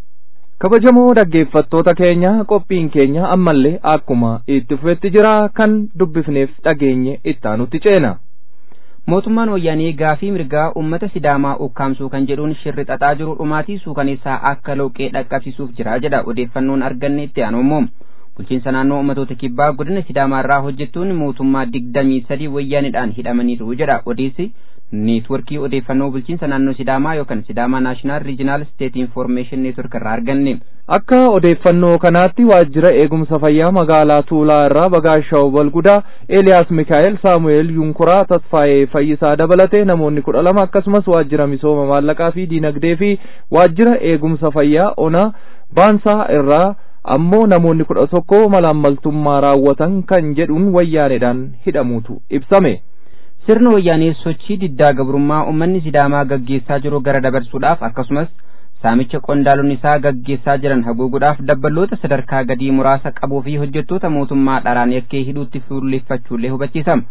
kabajamoo dhaggeeffattoota keenya qophiin keenya ammallee akkuma itti fufetti jira kan dubbifneef dhageenye ittaanutti ceena. mootummaan wayyaanee gaafii mirgaa ummata sidaamaa ukkaamsuu kan jedhuun shirri xaxaa jiru dhumaatii suukaneessaa akka loqee dhaqqabsiisuuf jira jedha odeeffannoon arganne itti aanoomoo bulchiinsa naannoo ummatoota kibbaa godina sidaamaarraa hojjettoonni mootummaa digdamii sadii wayyaanidhaan hidhamaniiru jedha odeessi neetworkii odeeffannoo bulchiinsa naannoo sidaamaa yookaan sidaamaa naashinaal riijinaal steet infoormeeshin neetwork irraa arganne. akka odeeffannoo kanaatti waajjira eegumsa fayyaa magaalaa tuulaa irraa bagaashaw balgudaa eeliyaas mikaa'el saamu'eel yunkuraa tasfaayee fayyisaa dabalatee namoonni kudha lama akkasumas waajjira misooma maallaqaa fi diinagdee fi waajjira eegumsa fayyaa ona baansaa irraa ammoo namoonni kudha tokko malaammaltummaa raawwatan kan jedhuun wayyaaneedhaan hidhamuutu ibsame. sirna wayyaanee sochii diddaa gabrummaa ummanni sidaamaa gaggeessaa jiru gara dabarsuudhaaf akkasumas saamicha qondaalonni isaa gaggeessaa jiran haguuguudhaaf dabballoota sadarkaa gadii muraasa qabuu fi hojjettoota mootummaa dharaan yakkee hidhuutti fuulleffachuullee hubachiisa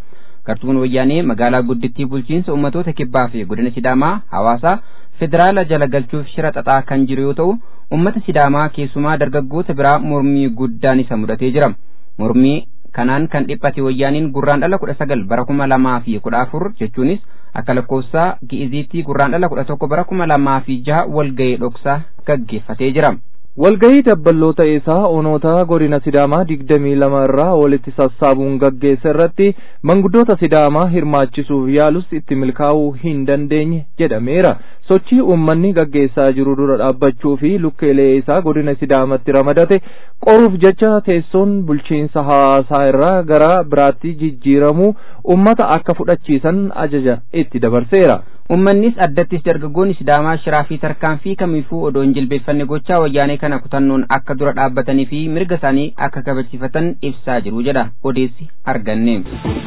gartuun wayyaanee magaalaa guddittii bulchiinsa ummatoota kibbaa fi godina sidaamaa hawaasaa federaala jala galchuuf shira xaxaa kan jiru yoo ta'u ummata sidaamaa keessumaa dargaggoota biraa mormii guddaan isa mudatee jira mormii kanaan kan dhiphate wayyaaniin gurraan dhala kudha sagal bara kuma lamaa fi kudha afur jechuunis akka lakkoofsaa gi'iziitti gurraan dhala kudha tokko bara kuma lamaa fi jaha walga'ee dhoksaa gaggeeffatee jira. walgahii dabballoota isaa onoota godina sidaamaa digdamii lama irraa walitti sassaabuun gaggeessa irratti manguddoota sidaamaa hirmaachisuuf yaalus itti milkaa'uu hin dandeenye jedhameera sochii uummanni gaggeessaa jiru dura dhaabbachuu fi lukkeelee isaa godina sidaamatti ramadate qoruuf jecha teessoon bulchiinsa hawaasaa irraa gara biraatti jijjiiramuu ummata akka fudhachiisan ajaja itti dabarseera. ummannis addattis dargaggoonni sidaamaa shiraa fi tarkaanfii kamiifuu odoo hin jilbeeffanne gochaa wayyaanee kana kutannoon akka dura dhaabbatanii fi mirga isaanii akka kabachiifatan ibsaa jiru jedha odeessi arganne.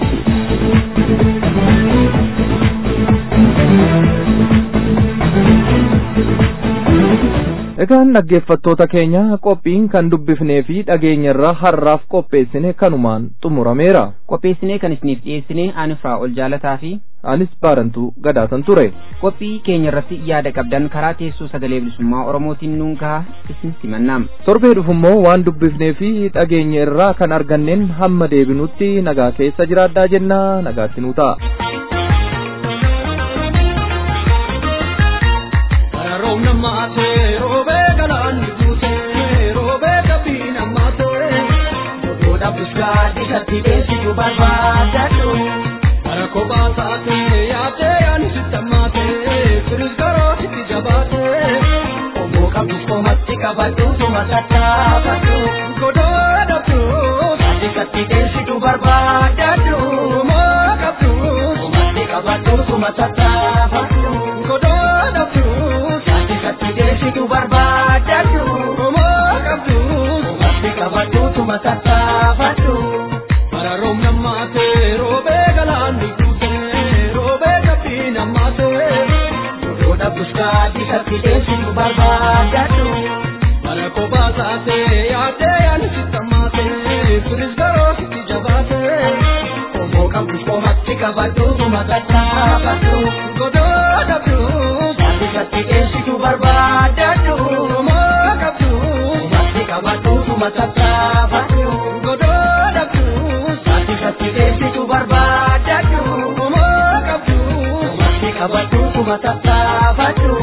Egaan dhaggeeffattoota keenya qophiin kan dubbifnee fi dhageenya irraa har'aaf qopheessine kanumaan xumurameera. Qopheessinee kan isiniif dhiyeessine ani firaa ol jaalataa fi Anis baarantuu gadaatan ture. qophii keenya irratti yaada qabdan karaa teessoo sagalee bilisummaa oromootiin nuun gahaa isin simannaam. Torbee dhufummoo waan dubbifnee fi dhageenya irraa kan arganneen hamma deebinutti nagaa keessa jiraadhaa jenna nagaatti nuu ta'a. Roobna maatee roobee galaanni guutee roobee kabbiin ammaatee godhoodha buskaadhi katti beeksisu barbaadadhu. Bara kophaa taatee yaatee yaani sitti ammaatee firis garoo sitti jabaatee obbo qabdus komatti qabadhu tuma tattaafadhu. Godhoodha buus addi katti beeksisu barbaadadhu. Moo qabdus komatti qabadhu tuma tattaafadhu. Godhoodha buus addi katti beeksisu barbaadadhu. Moo qabdus komatti qabadhu tuma tattaafadhu. Bara roobna maatee roobee galaanni guutee roobee kabbiin ammaatee godhoodha buskaadhi katti beeksisu barbaadadhu. Bara kophaa taatee yaadee yaani sitti ammaatee firis garoo sitti jabaatee obbo qabdus komatti qabadhu tuma tattaafadhu. Godhoodha buus addi katti beeksisu barbaadadhu. Moo qabdus komatti qabadhu tuma tattaafadhu. Godhoodha buus addi katti beeksisu barbaadadhu. Moo qabdus komatti qabadhu tuma tattaafadhu.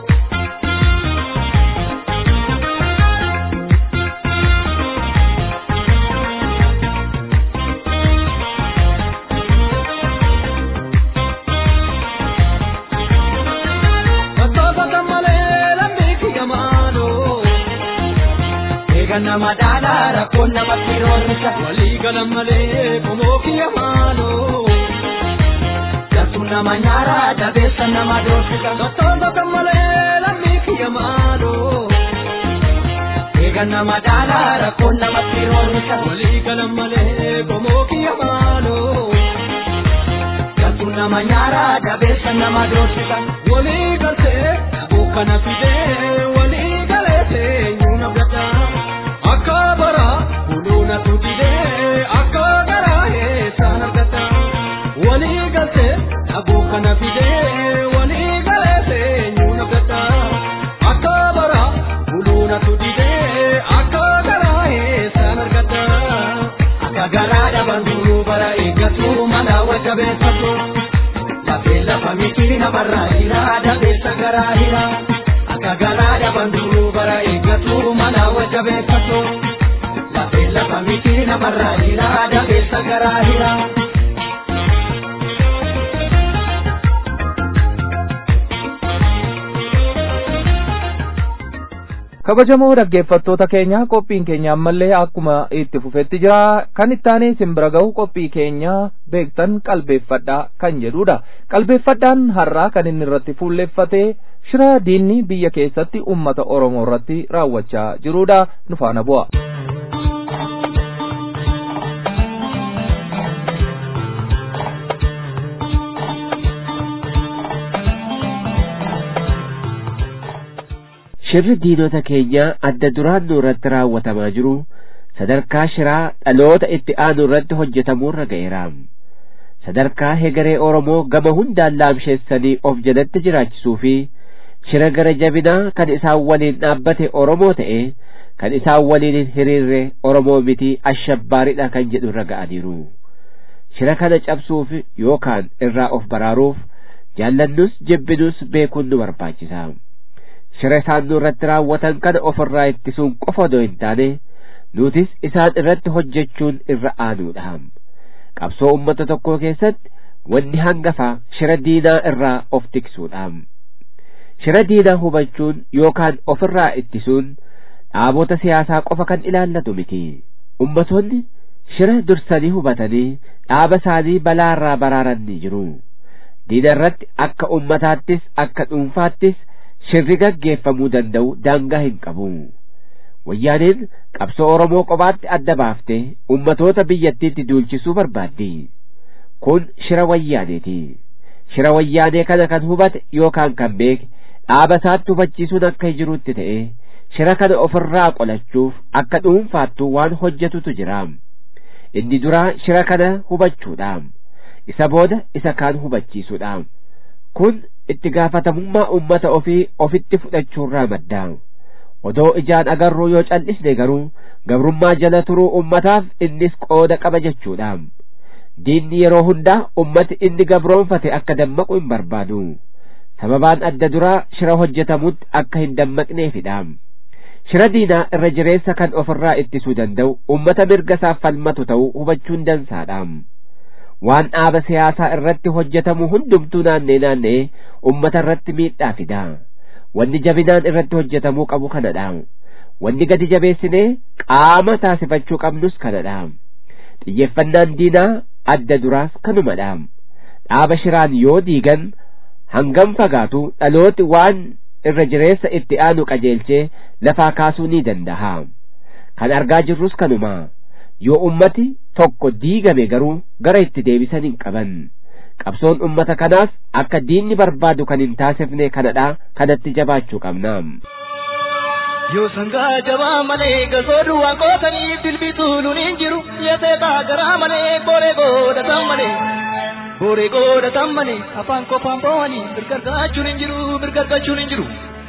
Sababa malee lammii kiyya maaloo. Eegan nama dhaalaa rakkoon namatti roorrisa. Walii galan malee qomoo kiyya maaloo. Jartuun nama nyaaraa dabeessa nama doorsisa. Sababa malee lammii kiyya maaloo. Eegan nama dhaalaa rakkoon namatti roorrisa. Walii galan malee qomoo kiyya maaloo. Jartuun nama nyaaraa dabeessa nama doorsisa. Walii galtee dhabuu kana fidee walii galee seenyuu na gata. Akka bara buluuna tutidee akka garaa eessaan argata. Walii galtee dhabuu kana fidee walii galee seenyuu na gata. Akka bara buluuna tutidee akka garaa eessaan argata. Akka garaa dhaban duruu bara eeggatu mana wajja beeffatu. Lafee lafa miti namarraa hira dabeessa garaa hira. Akka garaa dhaban duruu bara eeggatu mana wajja beeffatu. Lafee lafa miti namarraa hira dabeessa garaa hira. kabajamoo dhaggeeffattoota keenya qophiin keenya ammallee akkuma itti fufetti jira kan ittaanee isin bira ga'u qophii keenya beektan qalbeeffadhaa kan jedhudha qalbeeffadhaan har'aa kan inni irratti fuulleeffate shira diinni biyya keessatti ummata oromoo irratti raawwachaa jirudha nu faana bu'a. shirri diinota keenya adda duraan nu irratti raawwatamaa jiru sadarkaa shiraa dhaloota itti aanu irratti hojjetamuurra ga'eera sadarkaa hegeree oromoo gama hundaan laamsheessanii of jalatti jiraachisuu fi shira gara jabinaa kan isaan waliin dhaabbate oromoo ta'e kan isaan waliin hin hiriirre oromoo miti ashabbaaridha kan jedhu irra ga'aniiru shira kana cabsuuf yookaan irraa of baraaruuf jaallannus jibbinus beekuun nu barbaachisa shira isaan nu irratti raawwatan kana ofirraa ittisuun qofa odoo hin taane nutis isaan irratti hojjechuun irra aanuudha qabsoo ummata tokkoo keessatti wanni hangafa shira diinaa irraa of tiksuudha shira diinaa hubachuun yookaan ofirraa ittisuun dhaabota siyaasaa qofa kan ilaallatu miti ummatoonni shira dursanii hubatanii dhaaba isaanii balaarraa baraaran ni jiru diina irratti akka ummataattis akka dhuunfaattis shirri gaggeeffamuu danda'u daangaa hin qabu wayyaaneen qabsoo oromoo qobaatti adda baaftee ummatoota biyyattiitti duulchisuu barbaaddi kun shira wayyaaneeti shira wayyaanee kana kan hubate yookaan kan beeke dhaaba isaatti hubachiisuun akka jirutti ta'e shira kana ofirraa qolachuuf akka dhuunfaattu waan hojjetutu jira inni duraa shira kana hubachuudha isa booda isa kaan hubachiisuudha kun itti gaafatamummaa ummata ofii ofitti fudhachuurraa madda odoo ijaan agarruu yoo cal'isne garuu gabrummaa jala turuu ummataaf innis qooda qaba jechuudha diinni yeroo hundaa ummati inni gabroonfate akka dammaqu hin barbaadu sababaan adda duraa shira hojjetamutti akka hin dammaqneefidha shira diinaa irra jireessa kan ofirraa ittisuu danda'u ummata mirga isaaf falmatu ta'uu hubachuun dansaadha waan dhaaba siyaasaa irratti hojjetamu hundumtuu naannee naannee ummata irratti miidhaa fida wanni jabinaan irratti hojjetamuu qabu kanadha wanni gadi jabeessinee qaama taasifachuu qabnus kanadha xiyyeeffannaan diinaa adda duraas kanumadha dhaaba shiraan yoo diigan hangam fagaatu dhalooti waan irra jireessa itti aanu qajeelchee lafaa kaasuu ni danda'a kan argaa jirrus kanuma yoo ummati tokko diigame garuu gara itti deebisan hin qaban qabsoon ummata kanaas akka diinni barbaadu kan hin taasifne kanadha kanatti jabaachuu qabna yoo sangaa jabaa malee gasoo duwwaa qootanii bilbituun hin jiru yeteetaa garaa malee booree godhatan malee booree godhatan malee afaan qofaan bo'anii birgargaachuun hin jiru birgargaachuun hin jiru.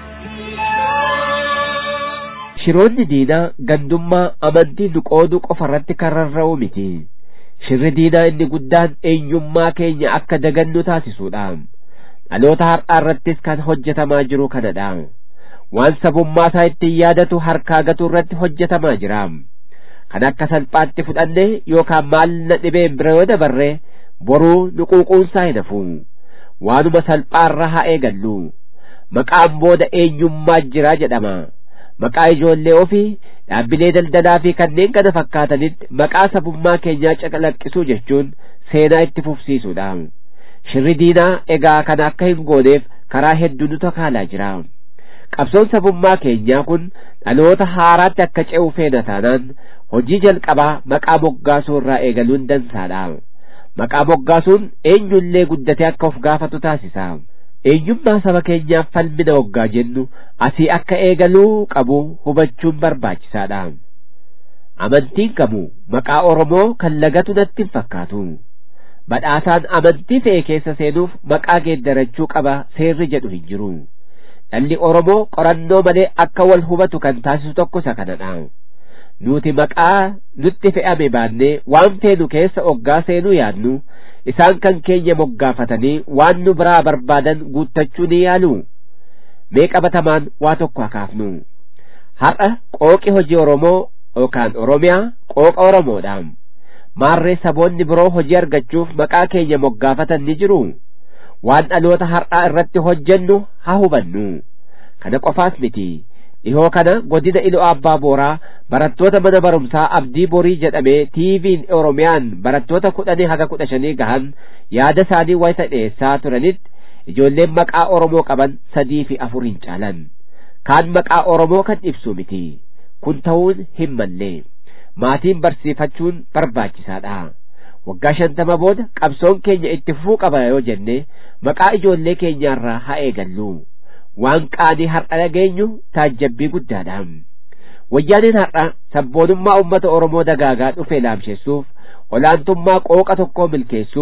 shiroonni diinaa gandummaa amantii nu qooduu qofa irratti kan rarra'u miti shirri diinaa inni guddaan eenyummaa keenya akka dagannu taasisuudha dhaloota har'aa irrattis kan hojjetamaa jiru kanadha waan sabummaa isaa ittiin yaadatu harkaa gatuu irratti hojjetamaa jira kan akka salphaatti fudhanne yookaan maal na dhibeen bira yoo dabarre boruu nu quuquunsaa hin hafu waanuma salphaarra haa eegallu maqaan booda eenyummaa jira jedhama maqaa ijoollee ofii dhaabbilee daldalaa fi kanneen kana fakkaatanitti maqaa sabummaa keenyaa calaqqisuu jechuun seenaa itti fufsiisuudha shirri diinaa egaa kana akka hin gooneef karaa hedduu nu takaalaa jira qabsoon sabummaa keenyaa kun dhaloota haaraatti akka ce'u feena taanaan hojii jalqabaa maqaa moggaasuu irraa eegaluun dansaadha maqaa moggaasuun eenyullee guddatee akka of gaafatu taasisa eenyummaa saba keenyaaf falmina waggaa jennu asii akka eegaluu qabu hubachuun barbaachisaadha amantiin qabu maqaa oromoo kan lagatu natti hin fakkaatu badhaasaan amantii ta'e keessa seenuuf maqaa geeddarachuu qaba seerri jedhu hin jiru dhalli oromoo qorannoo malee akka wal hubatu kan taasisu tokko isa kanadha nuti maqaa nutti fe'ame baannee waan feenu keessa oggaa seenuu yaadnu isaan kan keenya moggaafatanii waan nu biraa barbaadan guuttachuu ni yaalu mee qabatamaan waa tokko hakaafnu har'a qooqi hojii oromoo yookaan oromiyaa qooqa oromoodha maarree saboonni biroo hojii argachuuf maqaa keenya moggaafatan ni jiru waan dhaloota har'aa irratti hojjennu haa hubannu kana qofaas miti dhihoo kana godina ilo abbaa booraa barattoota mana barumsaa abdii borii jedhamee tiiviin oromiyaan barattoota kudhanii haga kudha shanii gahan yaada isaanii wayita dhiyeessaa turanitti ijoolleen maqaa oromoo qaban sadii fi afur hin caalan kaan maqaa oromoo kan ibsu miti kun ta'uun hin malle maatiin barsiifachuun barbaachisaadha waggaa shantama booda qabsoon keenya itti fufuu qaba yoo jenne maqaa ijoollee keenyaarraa haa eegallu waan qaanii har'a dhageenyu taajjabbii guddaadha wayyaaneen har'a sabboonummaa ummata oromoo dagaagaa dhufe laamsheessuuf olaantummaa qooqa tokkoo milkeessuuf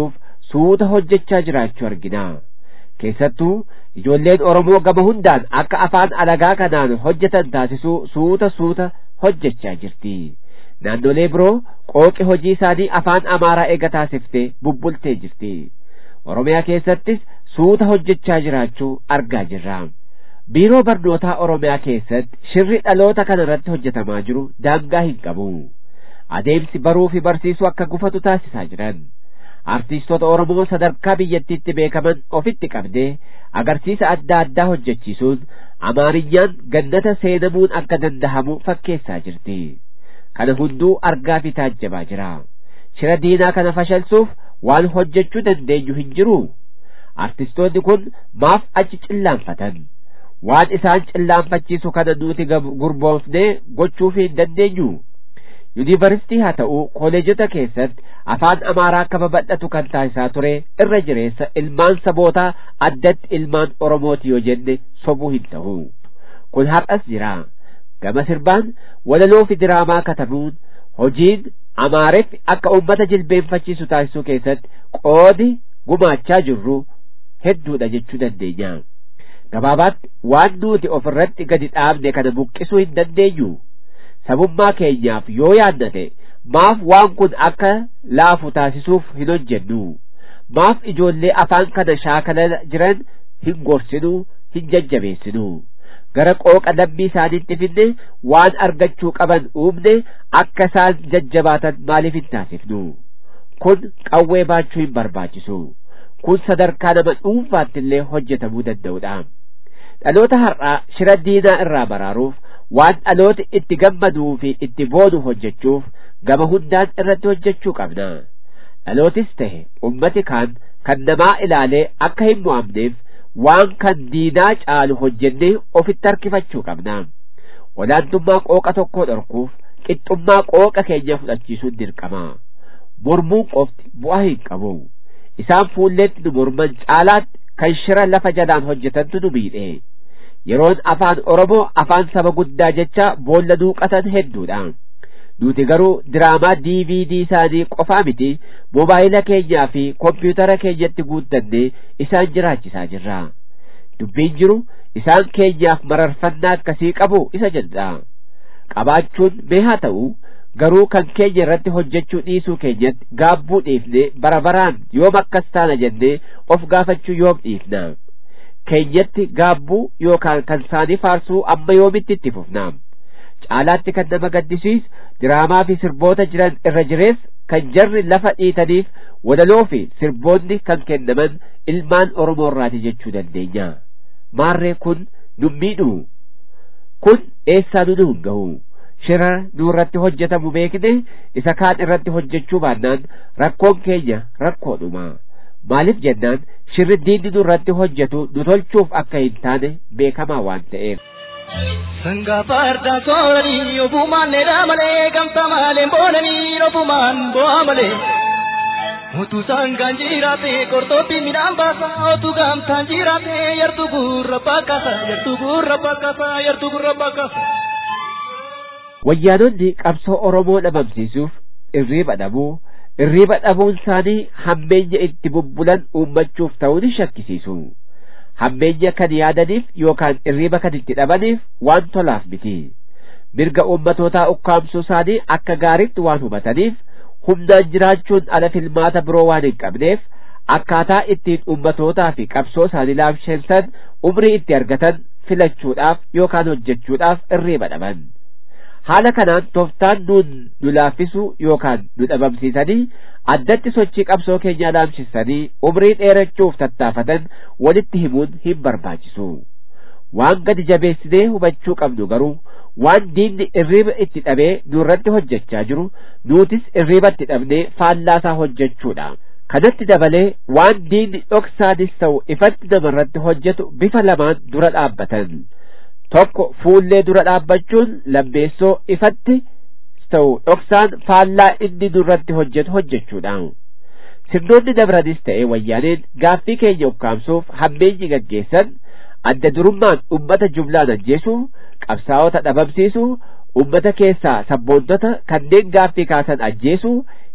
suuta hojjechaa jiraachuu argina keessattuu ijoolleen oromoo gama hundaan akka afaan alagaa kanaan hojjetan taasisuu suuta suuta hojjechaa jirti naannolee biroo qooqi hojii isaanii afaan amaaraa eega taasiftee bubbultee jirti oromiyaa keessattis suuta hojjechaa jiraachuu argaa jirra biiroo barnootaa oromiyaa keessatti shirri dhaloota kana irratti hojjetamaa jiru daangaa hin qabu adeemsi baruu fi barsiisuu akka gufatu taasisaa jiran artiistota oromoo sadarkaa biyyattiitti beekaman ofitti qabdee agarsiisa adda addaa hojjechiisuun amaariyyaan gannata seenamuun akka dandahamu fakkeessaa jirti kana hunduu argaa fi taajjabaa jira shira diinaa kana fashalsuuf waan hojjechuu dandeenyu hin jiru artistoonni kun maaf achi cillaanfatan waan isaan cillaanfachiisu kana nuti gurboofnee gochuuf hin dandeenyu yuunivarsitii haa ta'u koolejota keessatti afaan amaaraa akka babal'atu kan taasisaa ture irra jireessa ilmaan sabootaa addatti ilmaan oromooti yoo jenne sobuu hin ta'u kun har'as jira gama sirbaan walaloo fi diraamaa katabuun hojiin amaareef akka ummata jilbeenfachiisu taasisuu keessatti qoodi gumaachaa jirru hedduudha jechuu dandeenya gabaabaatti waan nuti ofirratti gadi dhaabne kana buqqisuu hin dandeenyu sabummaa keenyaaf yoo yaadnate maaf waan kun akka laafu taasisuuf hin hojjennu maaf ijoollee afaan kana shaakala jiran hin gorsinu hin jajjabeessinu gara qooqa lambii isaaniitti finne waan argachuu qaban uumne akka isaan jajjabaatan maaliif hin taasifnu kun qawwee baachuu hin barbaachisu kun sadarkaa nama dhuunfaatti illee hojjetamuu danda'udha dhaloota har'aa shira diinaa irraa baraaruuf waan dhalooti itti gammaduu fi itti boonu hojjechuuf gama hundaan irratti hojjechuu qabna dhalootis tahe ummati kaan kan namaa ilaalee akka hin mo'amneef waan kan diinaa caalu hojjennee ofitti harkifachuu qabna olaantummaa qooqa tokkoo dhorkuuf qixxummaa qooqa keenya fudhachiisuun dirqama mormuun qofti bu'aa hin qabu isaan fuulleetti nu morman caalaatti kan shira lafa jalaan hojjetantu nu miidhe yeroon afaan oromoo afaan saba guddaa jecha boolla duuqatan hedduudha nuti garuu diraamaa dvd isaanii qofaa miti mobaayila keenyaa fi kompiitara keenyatti guuttannee isaan jiraachisaa jirra dubbiin jiru isaan keenyaaf mararfannaa akkasii qabu isa jedha qabaachuun mee haa ta'u garuu kan keenya irratti hojjechuu dhiisuu keenyatti gaabbuu dhiifne bara baraan yoom akkas taana jennee of gaafachuu yoom dhiifna keenyatti gaabbuu yookaan kan isaanii faarsuu amma yoomitti itti fufna caalaatti kan nama gaddisiisu diraamaa fi sirboota jiran irra jirees kan jarri lafa dhiitaniif walaloo fi sirboonni kan kennaman ilmaan oromoo irraati jechuu dandeenya maarree kun nun miidhu kun eessaa nu hin gahu shira nurratti hojjetamu beekne isa kaan irratti hojjechuu baannaan rakkoon keenya rakkoodhuma maaliif jennaan shirri diinni nurratti hojjetu nu tolchuuf akka hin taane beekamaa waan ta'eef Sanga farda sooranii ofumaan dheeraa malee gamta malee boonanii ofumaan bu'aa malee. Utuu sangaan jiraate qortootti midhaan baasa otuu gamtaan jiraate yartuu gurra bakkasa yartuu gurra bakkasa yartuu gurra bakkasa. wayyaanonni qabsoo oromoo dhabamsiisuuf irriiba dhabuu irriiba dhabuun isaanii hammeenya itti bubbulan uummachuuf ta'uu ni shakkisiisu hammeenya kan yaadaniif yookaan irriiba kan itti dhabaniif waan tolaaf miti mirga uummatootaa ukkaamsuu isaanii akka gaariitti waan hubataniif humnaan jiraachuun ala filmaata biroo waan hin qabneef akkaataa ittiin uummatootaa fi qabsoo isaanii laamsheessan umrii itti argatan filachuudhaaf yookaan hojjechuudhaaf irriiba dhaban haala kanaan tooftaan nuun nu laaffisuu yookaan nu dhabamsiisanii addatti sochii qabsoo keenyaa laamsisanii umrii dheerachuuf tattaafatan walitti himuun hin barbaachisu waan gadi jabeessinee hubachuu qabnu garuu waan diinni irriiba itti dhabee nurratti hojjechaa jiru nuutis irriiba itti dhabnee faallaasaa hojjechuudha kanatti dabalee waan diinni dhoksaanis ta'u ifatti namarratti hojjetu bifa lamaan dura dhaabbatan tokko fuullee dura dhaabbachuun lammeessoo ifatti ta'u dhoksaan faallaa inni nurratti hojjetu hojjechuudha sirnoonni dabranis ta'e wayyaaneen gaaffii keenya ukkaamsuuf hammeenyi gaggeessan adda durummaan ummata jumlaan ajjeesuu qabsaa'ota dhabamsiisuu ummata keessaa sabboontota kanneen gaaffii kaasan ajjeesuu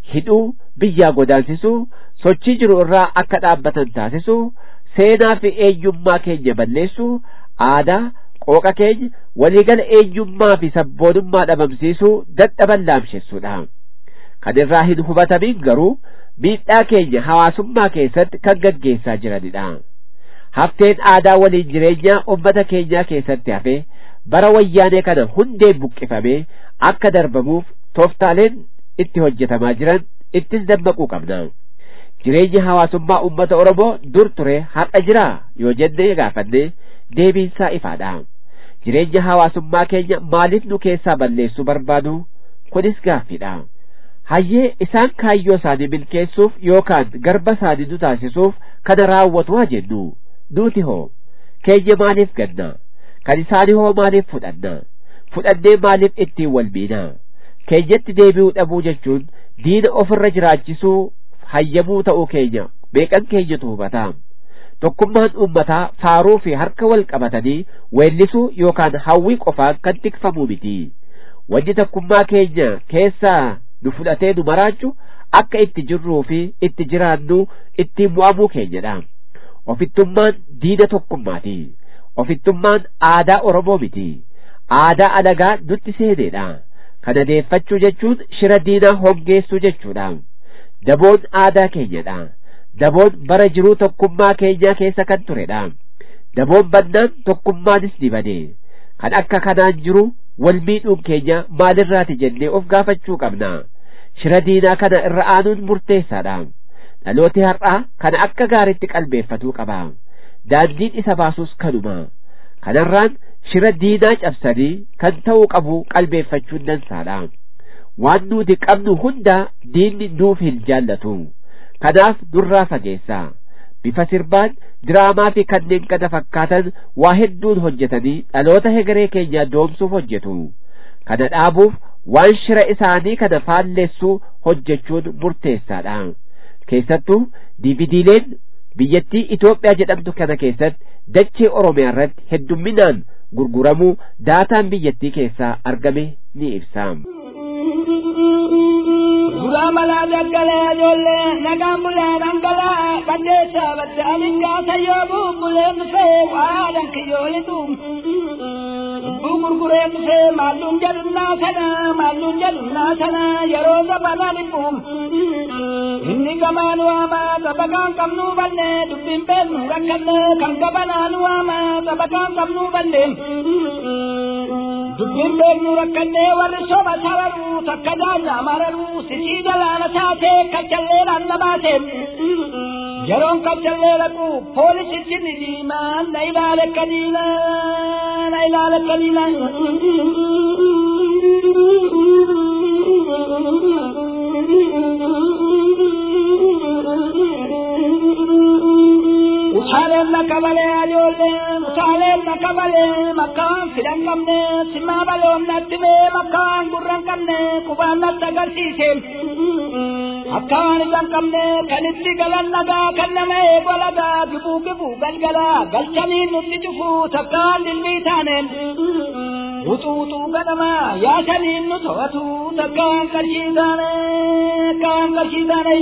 hidhuu biyyaa godaansisuu sochii jiru irraa akka dhaabbatan taasisuu seenaa fi eenyummaa keenya balleessuu aadaa qooqa keenya waliigala eenyummaa fi sabboonummaa dhabamsiisuu dadhaban laamsessuudha kan irraa hin hubatamin garuu miidhaa keenya hawaasummaa keessatti kan gaggeessaa jiranidha hafteen aadaa waliin jireenyaa ummata keenyaa keessatti hafe bara wayyaanee kana hundeen buqqifamee akka darbamuuf tooftaaleen itti hojjetamaa jiran ittis dammaquu qabna jireenya hawaasummaa ummata oromoo dur ture har'a jira yoo jenne gaafanne deebiinsaa ifaadha jireenya hawaasummaa keenya maaliif nu keessaa balleessuu barbaadu kunis gaaffiidha hayyee isaan kaayyoo isaanii milkeessuuf yookaan garba isaanii nu taasisuuf kana raawwatu haa jennu nuti hoo keenya maaliif ganna kan isaanii hoo maaliif fudhanna fudhannee maaliif ittiin wal miina keenyatti deebi'uu dhabuu jechuun diina ofirra jiraachisuu hayyamuu ta'uu keenya meeqan keenyatu hubata tokkummaan uummataa faaruu fi harka wal qabatanii weellisuu yookaan hawwii qofaan kan tikfamuu miti wanni tokkummaa keenya keessaa nu fudhatee nu maraachu akka itti jirruu fi itti jiraannu ittiin mo'amuu keenyadha ofittummaan diina tokkummaati ofittummaan aadaa oromoo miti aadaa alagaa nutti seeneedha kana deeffachuu jechuun shira diinaa hongeessuu jechuudha daboon aadaa keenyadha daboon bara jiruu tokkummaa keenyaa keessa kan turedha daboon bannaan tokkummaanis ni bade kan akka kanaan jiru wal miidhuun keenya maalirraati jennee of gaafachuu qabna shira diinaa kana irra aanuun murteessaadha dhalooti har'aa kana akka gaaritti qalbeeffatuu qaba daandiin isa baasus kanuma kanarraan shira diinaa cabsanii kan ta'uu qabu qalbeeffachuun dansaadha waan nuti qabnu hunda diinni nuuf hin jaallatu kanaaf nurraa fageessa bifa sirbaan diraamaa fi kanneen kana fakkaatan waa hedduun hojjetanii dhaloota hegeree keenyaa doomsuuf hojjetu kana dhaabuuf waan shira isaanii kana faallessuu hojjechuun murteessaadha keessattuu diividiileen biyyattii Itoophiyaa jedhamtu kana keessatti dachee Oromiyaa irratti heddumminaan gurguramuu daataan biyyattii keessaa argame ni ibsa. Suuraa malaa daggalee ijoollee nagaan bulee dhangala'aa qaddeessa badde alingaa sayyoo bubbulee dhufee waadaan kiyyoolitu. Lubbuu gurguree dhufee maalluun jedhunnaa sana maalluun jedhunnaa sana yeroo gabaabaa dhibbu. Inni gamaan waamaa sabakaan qabnuu banne dubbiin beeknu rakkanne kan gabanaan waamaa sabakaan qabnuu banne. Dubbiin beeknu rakkannee warri soba sararuu takka daanyaa mararuu sisii galaana taatee kaccalleedhaan na baate. Yeroon kaccallee dhaqu poolisichi ni diimaa na ilaale kadiina na ilaale kadiina. Utaaleen na kabalee ajoollee utaaleen na kabalee makkaan fidan qabne simaa baloon natti bee makkaan gurran qabne qubaan natti agarsiise. Akkaan isan qabne kan itti galan nagaa kan nama eegu alagaa gibuu gibuu galgalaa galchanii nutti cufu takkaan dilbii taaneen. Utuu utuu ganama yaasaniin nu to'atu takkaan qarshii taane akkaan qarshii taane.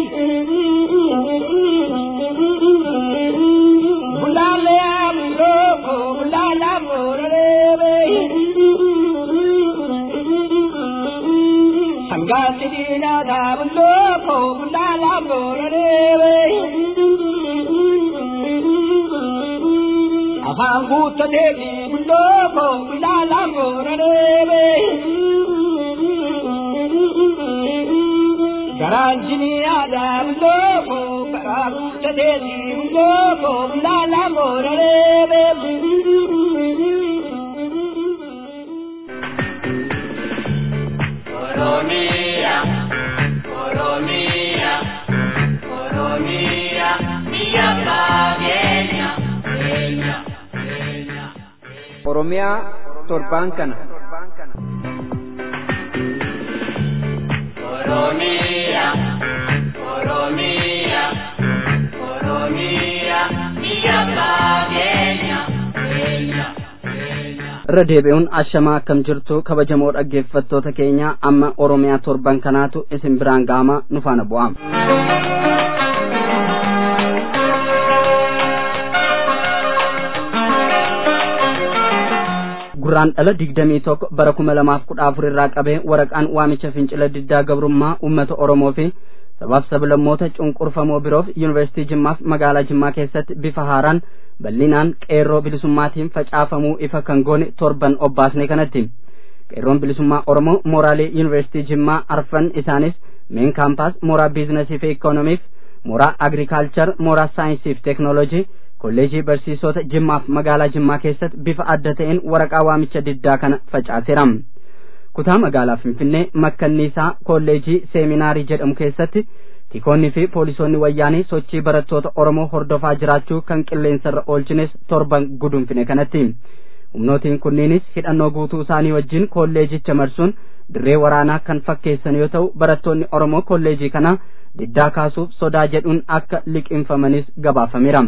Bulaalee abuuroo bulaalaa booraree. Sangaatti diinaa taabuloo bulaalaa booraree. Afaan guuttatee fi bulloo bulaalaa booraree. Garaan jinii aadaa bulloo garaa guuttatee fi bulloo bulaalaa booraree. Oromia, Oromia, Oromia, biyya Kenya, Kenya, Kenya. Oromiyaa torbaan kana Oromia, Oromia, Oromia, biyya Kenya, Kenya, Kenya. irra deebi'uun ashamaa akkam jirtu kabajamoo dhaggeeffattoota keenya amma oromiyaa torban kanaatu isin biraan ga'ama nu faana bu'aa gurraan dhala digdamii tokko bara kuma lamaaf kudha afur irraa qabee waraqaan waamicha fincila diddaa gabrummaa uummata oromoo fi sabaaf sablammoota cunqurfamoo biroof yuunivarsiitii jimmaaf magaalaa jimmaa keessatti bifa haaraan bal'inaan qeerroo bilisummaatiin facaafamuu ifa kan goone torban obbaasne kanatti qeerroon bilisummaa oromoo mooraalee yuunivarsiitii jimmaa arfan isaanis meen kaampaas mooraa biizinasii fi ikoonomiif mooraa agrikaalchar mooraa saayinsii fi teeknoolojii kolleejii barsiisota jimmaaf magaalaa jimmaa keessatti bifa adda ta'een waraqaa waamicha diddaa kana facaaseera kutaa magaalaa finfinnee makkanniisaa kolleejii seeminaarii jedhamu keessatti tikoonni fi poolisoonni wayyaanee sochii barattoota oromoo hordofaa jiraachuu kan qilleensarra oolchines torban gudunfine kanatti humnootiin kunniinis hidhannoo guutuu isaanii wajjin kolleejicha marsuun dirree waraanaa kan fakkeessan yoo ta'u barattoonni oromoo kolleejii kana diddaa kaasuuf sodaa jedhuun akka liqinfamanis gabaafameera.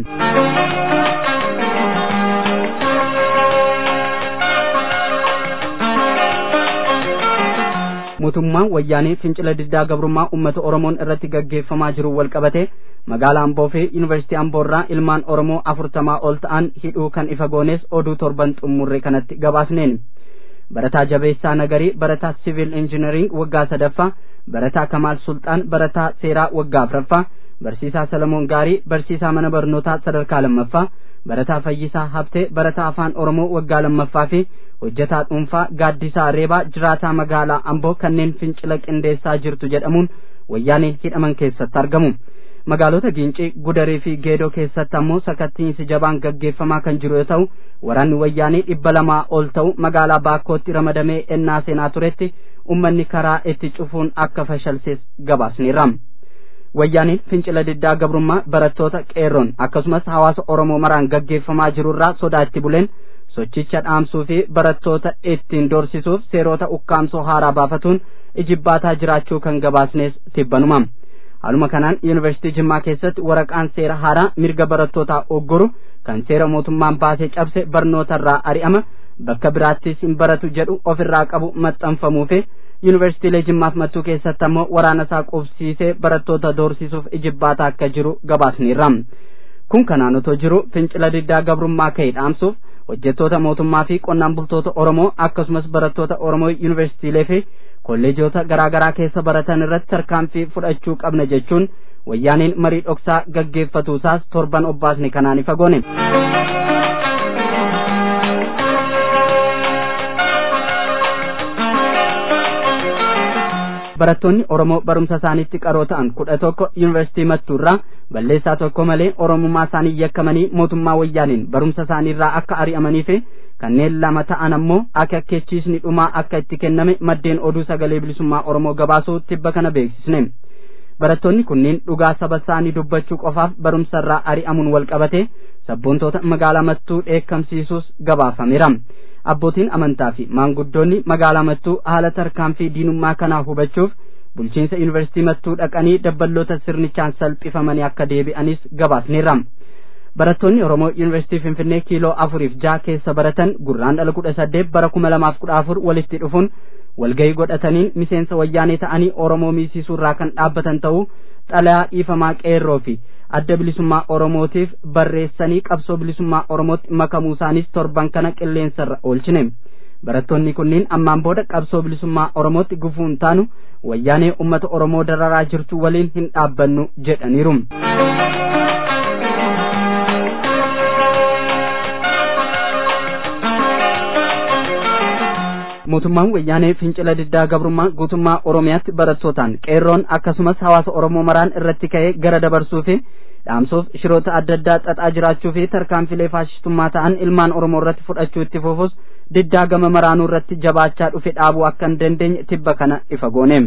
mootummaan wayyaanee fincila diddaa gabrummaa uummata oromoon irratti gaggeeffamaa jiru wal qabate magaalaa amboo fi yuunivarsiitii amboorraa ilmaan oromoo afurtamaa ol ta'an hidhuu kan ifa goones oduu torban xumurre kanatti gabaasneen barataa jabeessaa nagarii barataa siviil injinariing waggaa sadaffaa barataa kamaal sulxaan barataa seeraa waggaa afraffaa barsiisaa salamoon gaarii barsiisaa mana barnootaa sadarkaa lammaffaa barataa fayyisaa habtee barataa afaan oromoo waggaa lammaffaa fi hojjetaa dhuunfaa gaaddisaa reebaa jiraataa magaalaa amboo kanneen fincila qindeessaa jirtu jedhamuun wayyaaneen hidhaman keessatti argamu magaalota giincii gudarii fi geedoo keessatti ammoo sakattiinsi jabaan gaggeeffamaa kan jiru yoo ta'u waraanni wayyaanee dhibba lamaa ol ta'u magaalaa baakkootti ramadamee ennaa seenaa turetti ummanni karaa itti cufuun akka fashalsees gabaasneerra wayyaaniin fincila diddaa gabrummaa barattoota qeerroon akkasumas hawaasa oromoo maraan gaggeeffamaa jirurraa sodaatti buleen sochicha dhaamsuu fi barattoota ittiin dorsisuuf seerota ukkaamsoo haaraa baafatuun ijibbaataa jiraachuu kan gabaasnees tibbanuma haaluma kanaan yuunivarsiitii jimmaa keessatti waraqaan seera haaraa mirga barattootaa oggoru kan seera mootummaan baasee cabse barnootarraa ari'ama bakka biraattis hin baratu jedhu ofirraa qabu maxxanfamuu fi yuunivarsiitiilee jimmaaf mattuu keessatti ammoo waraana isaa qubsiisee barattoota doorsisuuf ijibbaataa akka jiru gabaasneerra kun kanaan otoo jiru fincila diddaa gabrummaa ka'e dhaamsuuf hojjettoota mootummaa fi qonnaan bultoota oromoo akkasumas barattoota oromoo yuunivarsiitiilee fi kolleejota garaagaraa keessa baratan irratti tarkaanfii fudhachuu qabna jechuun wayyaaneen marii dhoksaa gaggeeffatuusaas torban obbaasne kanaan ifa goone. barattoonni oromoo barumsa isaaniitti qaroo ta'an kudha tokko yuunivarsiitii mattuurraa balleessaa tokko malee oromummaa isaanii yakkamanii mootummaa wayyaaniin barumsa isaaniirraa akka ari'amanii fi kanneen lama ta'an ammoo akeekkachiisni dhumaa akka itti kenname maddeen oduu sagalee bilisummaa oromoo gabaasuu tibba kana beeksisne barattoonni kunniin dhugaa saba isaanii dubbachuu qofaaf barumsarraa ari'amuun wal qabate sabboontoota magaalaa mattuu dheekkamsiisuus gabaafameera abbootiin amantaa fi maanguddoonni magaalaa mattuu haala tarkaanfii diinummaa kanaa hubachuuf bulchiinsa yuunivarsiitii mattuu dhaqanii dabballoota sirnichaan salphifamanii akka deebi'anis gabaasneerra barattoonni oromoo yuunivarsiitii finfinnee kiiloo afuriif jaha keessa baratan gurraan dhala kudha saddeet bara kuma lamaaf kudha afur walitti dhufuun walgahii godhataniin miseensa wayyaanee ta'anii oromoo miisiisuurraa kan dhaabbatan ta'uu xalayaa dhiifamaa qeerroo fi adda bilisummaa oromootiif barreessanii qabsoo bilisummaa oromootti makamuu isaanis torban kana qilleensarra oolchine barattoonni kunniin ammaan booda qabsoo bilisummaa oromootti gufuun taanu wayyaanee ummata oromoo dararaa jirtu waliin hin dhaabbannu jedhaniiru. mootummaan wayyaanee fincila diddaa gabrummaa guutummaa oromiyaatti barattootaan qeerroon akkasumas hawaasa oromoo maraan irratti ka'ee gara dabarsuu fi dhaamsuuf shiroota adda addaa xaxaa jiraachuu fi tarkaanfilee faashistummaa ta'an ilmaan oromoo irratti fudhachuu itti fufus diddaa gama maraanuu irratti jabaachaa dhufe dhaabuu akka hin dandeenye tibba kana ifa goone.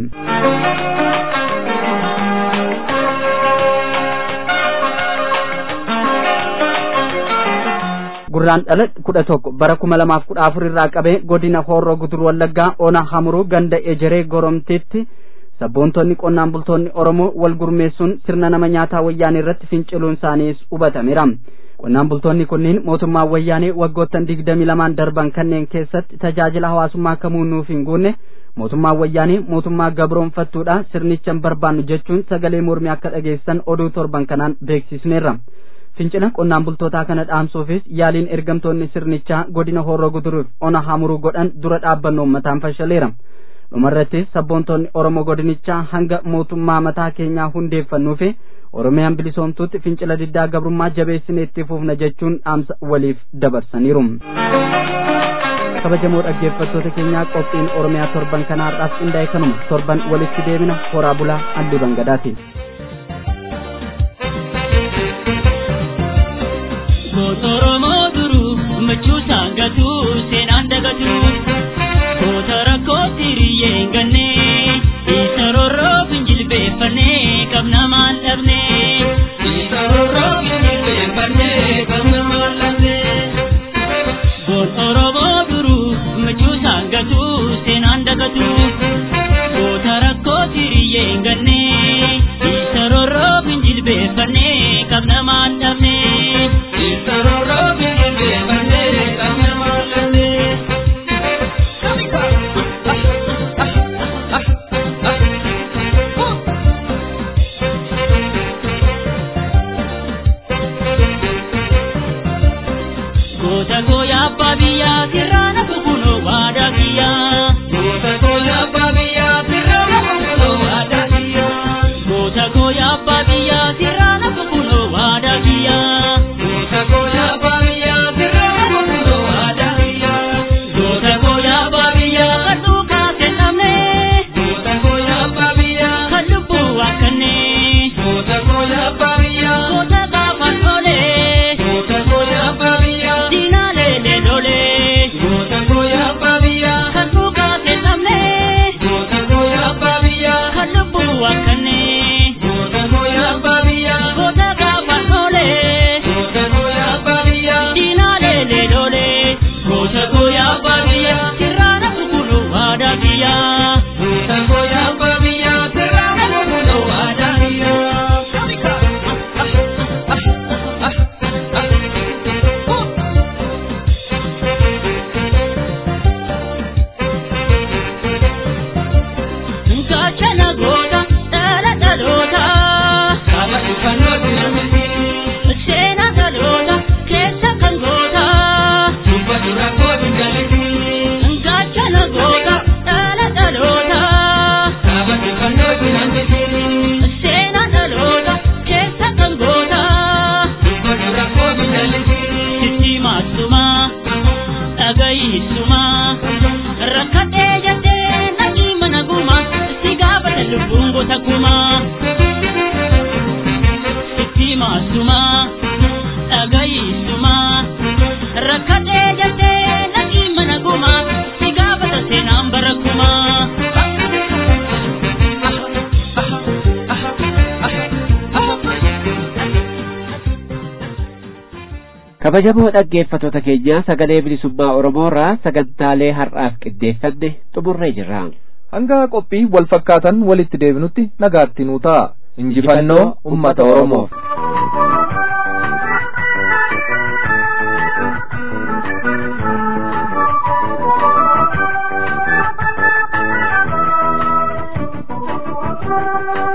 gurraan dhala kudha tokko bara kuma lamaaf kudha afur irraa qabee godina hoorroo gudur wallaggaa ona hamuruu ganda ejeree goromtiitti sabboontonni qonnaan bultoonni oromoo wal gurmeessuun sirna nama nyaataa wayyaanee irratti finciluun isaaniis hubatameera qonnaan bultoonni kunniin mootummaa wayyaanee waggoottan digdamii lamaan darban kanneen keessatti tajaajila hawaasummaa kamuu nuuf hin guunne mootummaa wayyaanee mootummaa gabroonfattuudha sirnichan barbaannu jechuun sagalee mormii akka dhageessan oduu torban kanaan beeksisneerra fincila qonnaan bultootaa kana dhaamsuufis yaaliin ergamtoonni sirnichaa godina horroo guduruuf ona hamuruu godhan dura dhaabbannoo ummataan fashaleera dhumarrattis sabboontoonni oromoo godinichaa hanga mootummaa mataa keenyaa hundeeffannuu fi oromiyaan bilisoomtuutti fincila diddaa gabrummaa jabeessinee itti fufna jechuun dhaamsa waliif dabarsaniiru. kabajamoo dhaggeeffattoota keenyaa qophiin oromiyaa torban kanaa har'aaf qindaa'e kanuma torban walitti deebina horaa bulaa allii bangadaati. Oromoo duruu machuu saangatu seenaan dagatu goota rakkoo tiriyyee hin ganne isa rorroo finjilbeeffannee qabna maal dhabne isa rorroo finjilbeeffannee qabna maal dhabne goon Oromoo duruu machuu saangatu seenaan dagatu goota rakkoo tiriyyee hin ganne isa rorroo finjilbeeffannee qabna maal dhabne. Goota gooya abbaa biyyaa sirraana kukunoo waadaa biyyaa. Goota gooya abbaa biyyaa sirraana kukunoo waadaa biyyaa. Goota gooya abbaa biyyaa sirraana kukunoo waadaa biyyaa. Goota gooya abbaa biyyaa sirraana kukunoo waadaa biyyaa. Goota gooya abbaa biyyaa kan duukaa kennamne. Goota gooya abbaa biyyaa kan lubbuu wakkanne. Goota gooya abbaa biyyaa goota gaafan olee. Goota gooya abbaa biyyaa diinaalee leelolee. Goota gooya abbaa biyyaa kan duukaa kennamne. Goota gooya abbaa biyyaa kan lubbuu wakkanne. Goota gooya abbaa biyyaa goota gaafan olee. Goota gooya abbaa biyyaa diinaalee leelolee. Goota gooya abbaa biyyaa sirraana kukunuu waadaa biyyaa. Goota gooya abbaa biyyaa sirraana kukunuu waadaa biyyaa. Gaachana goota dhala dhaloota. Saba dhufannootti namni. Seena dhaloota keessa kan goota. Dubba dura kooti galiti. Gaachana goota dhala dhaloota. Saba dhufannootti namni. Seena dhaloota keessa kan goota. Dubba dura kooti galiti. Sitti maasuma. Dhagayiisuma. Rakkadhee jettee naqii mana guma. Si gaafata lubbuun goota kuma. Sitti maasuma. Dhagayiisuma. Rakkadhee jettee naqii mana guma. Si gaafata seenaan bara kuma. kabajamoo dhaggeeffattoota keenya sagalee bilisummaa oromoorraa sagantaalee har'aaf qindeeffanne xumurree jirra hanga qophii wal fakkaatan walitti deebinutti nagaatti nuu ta'a injifannoo ummata oromoof Thank you.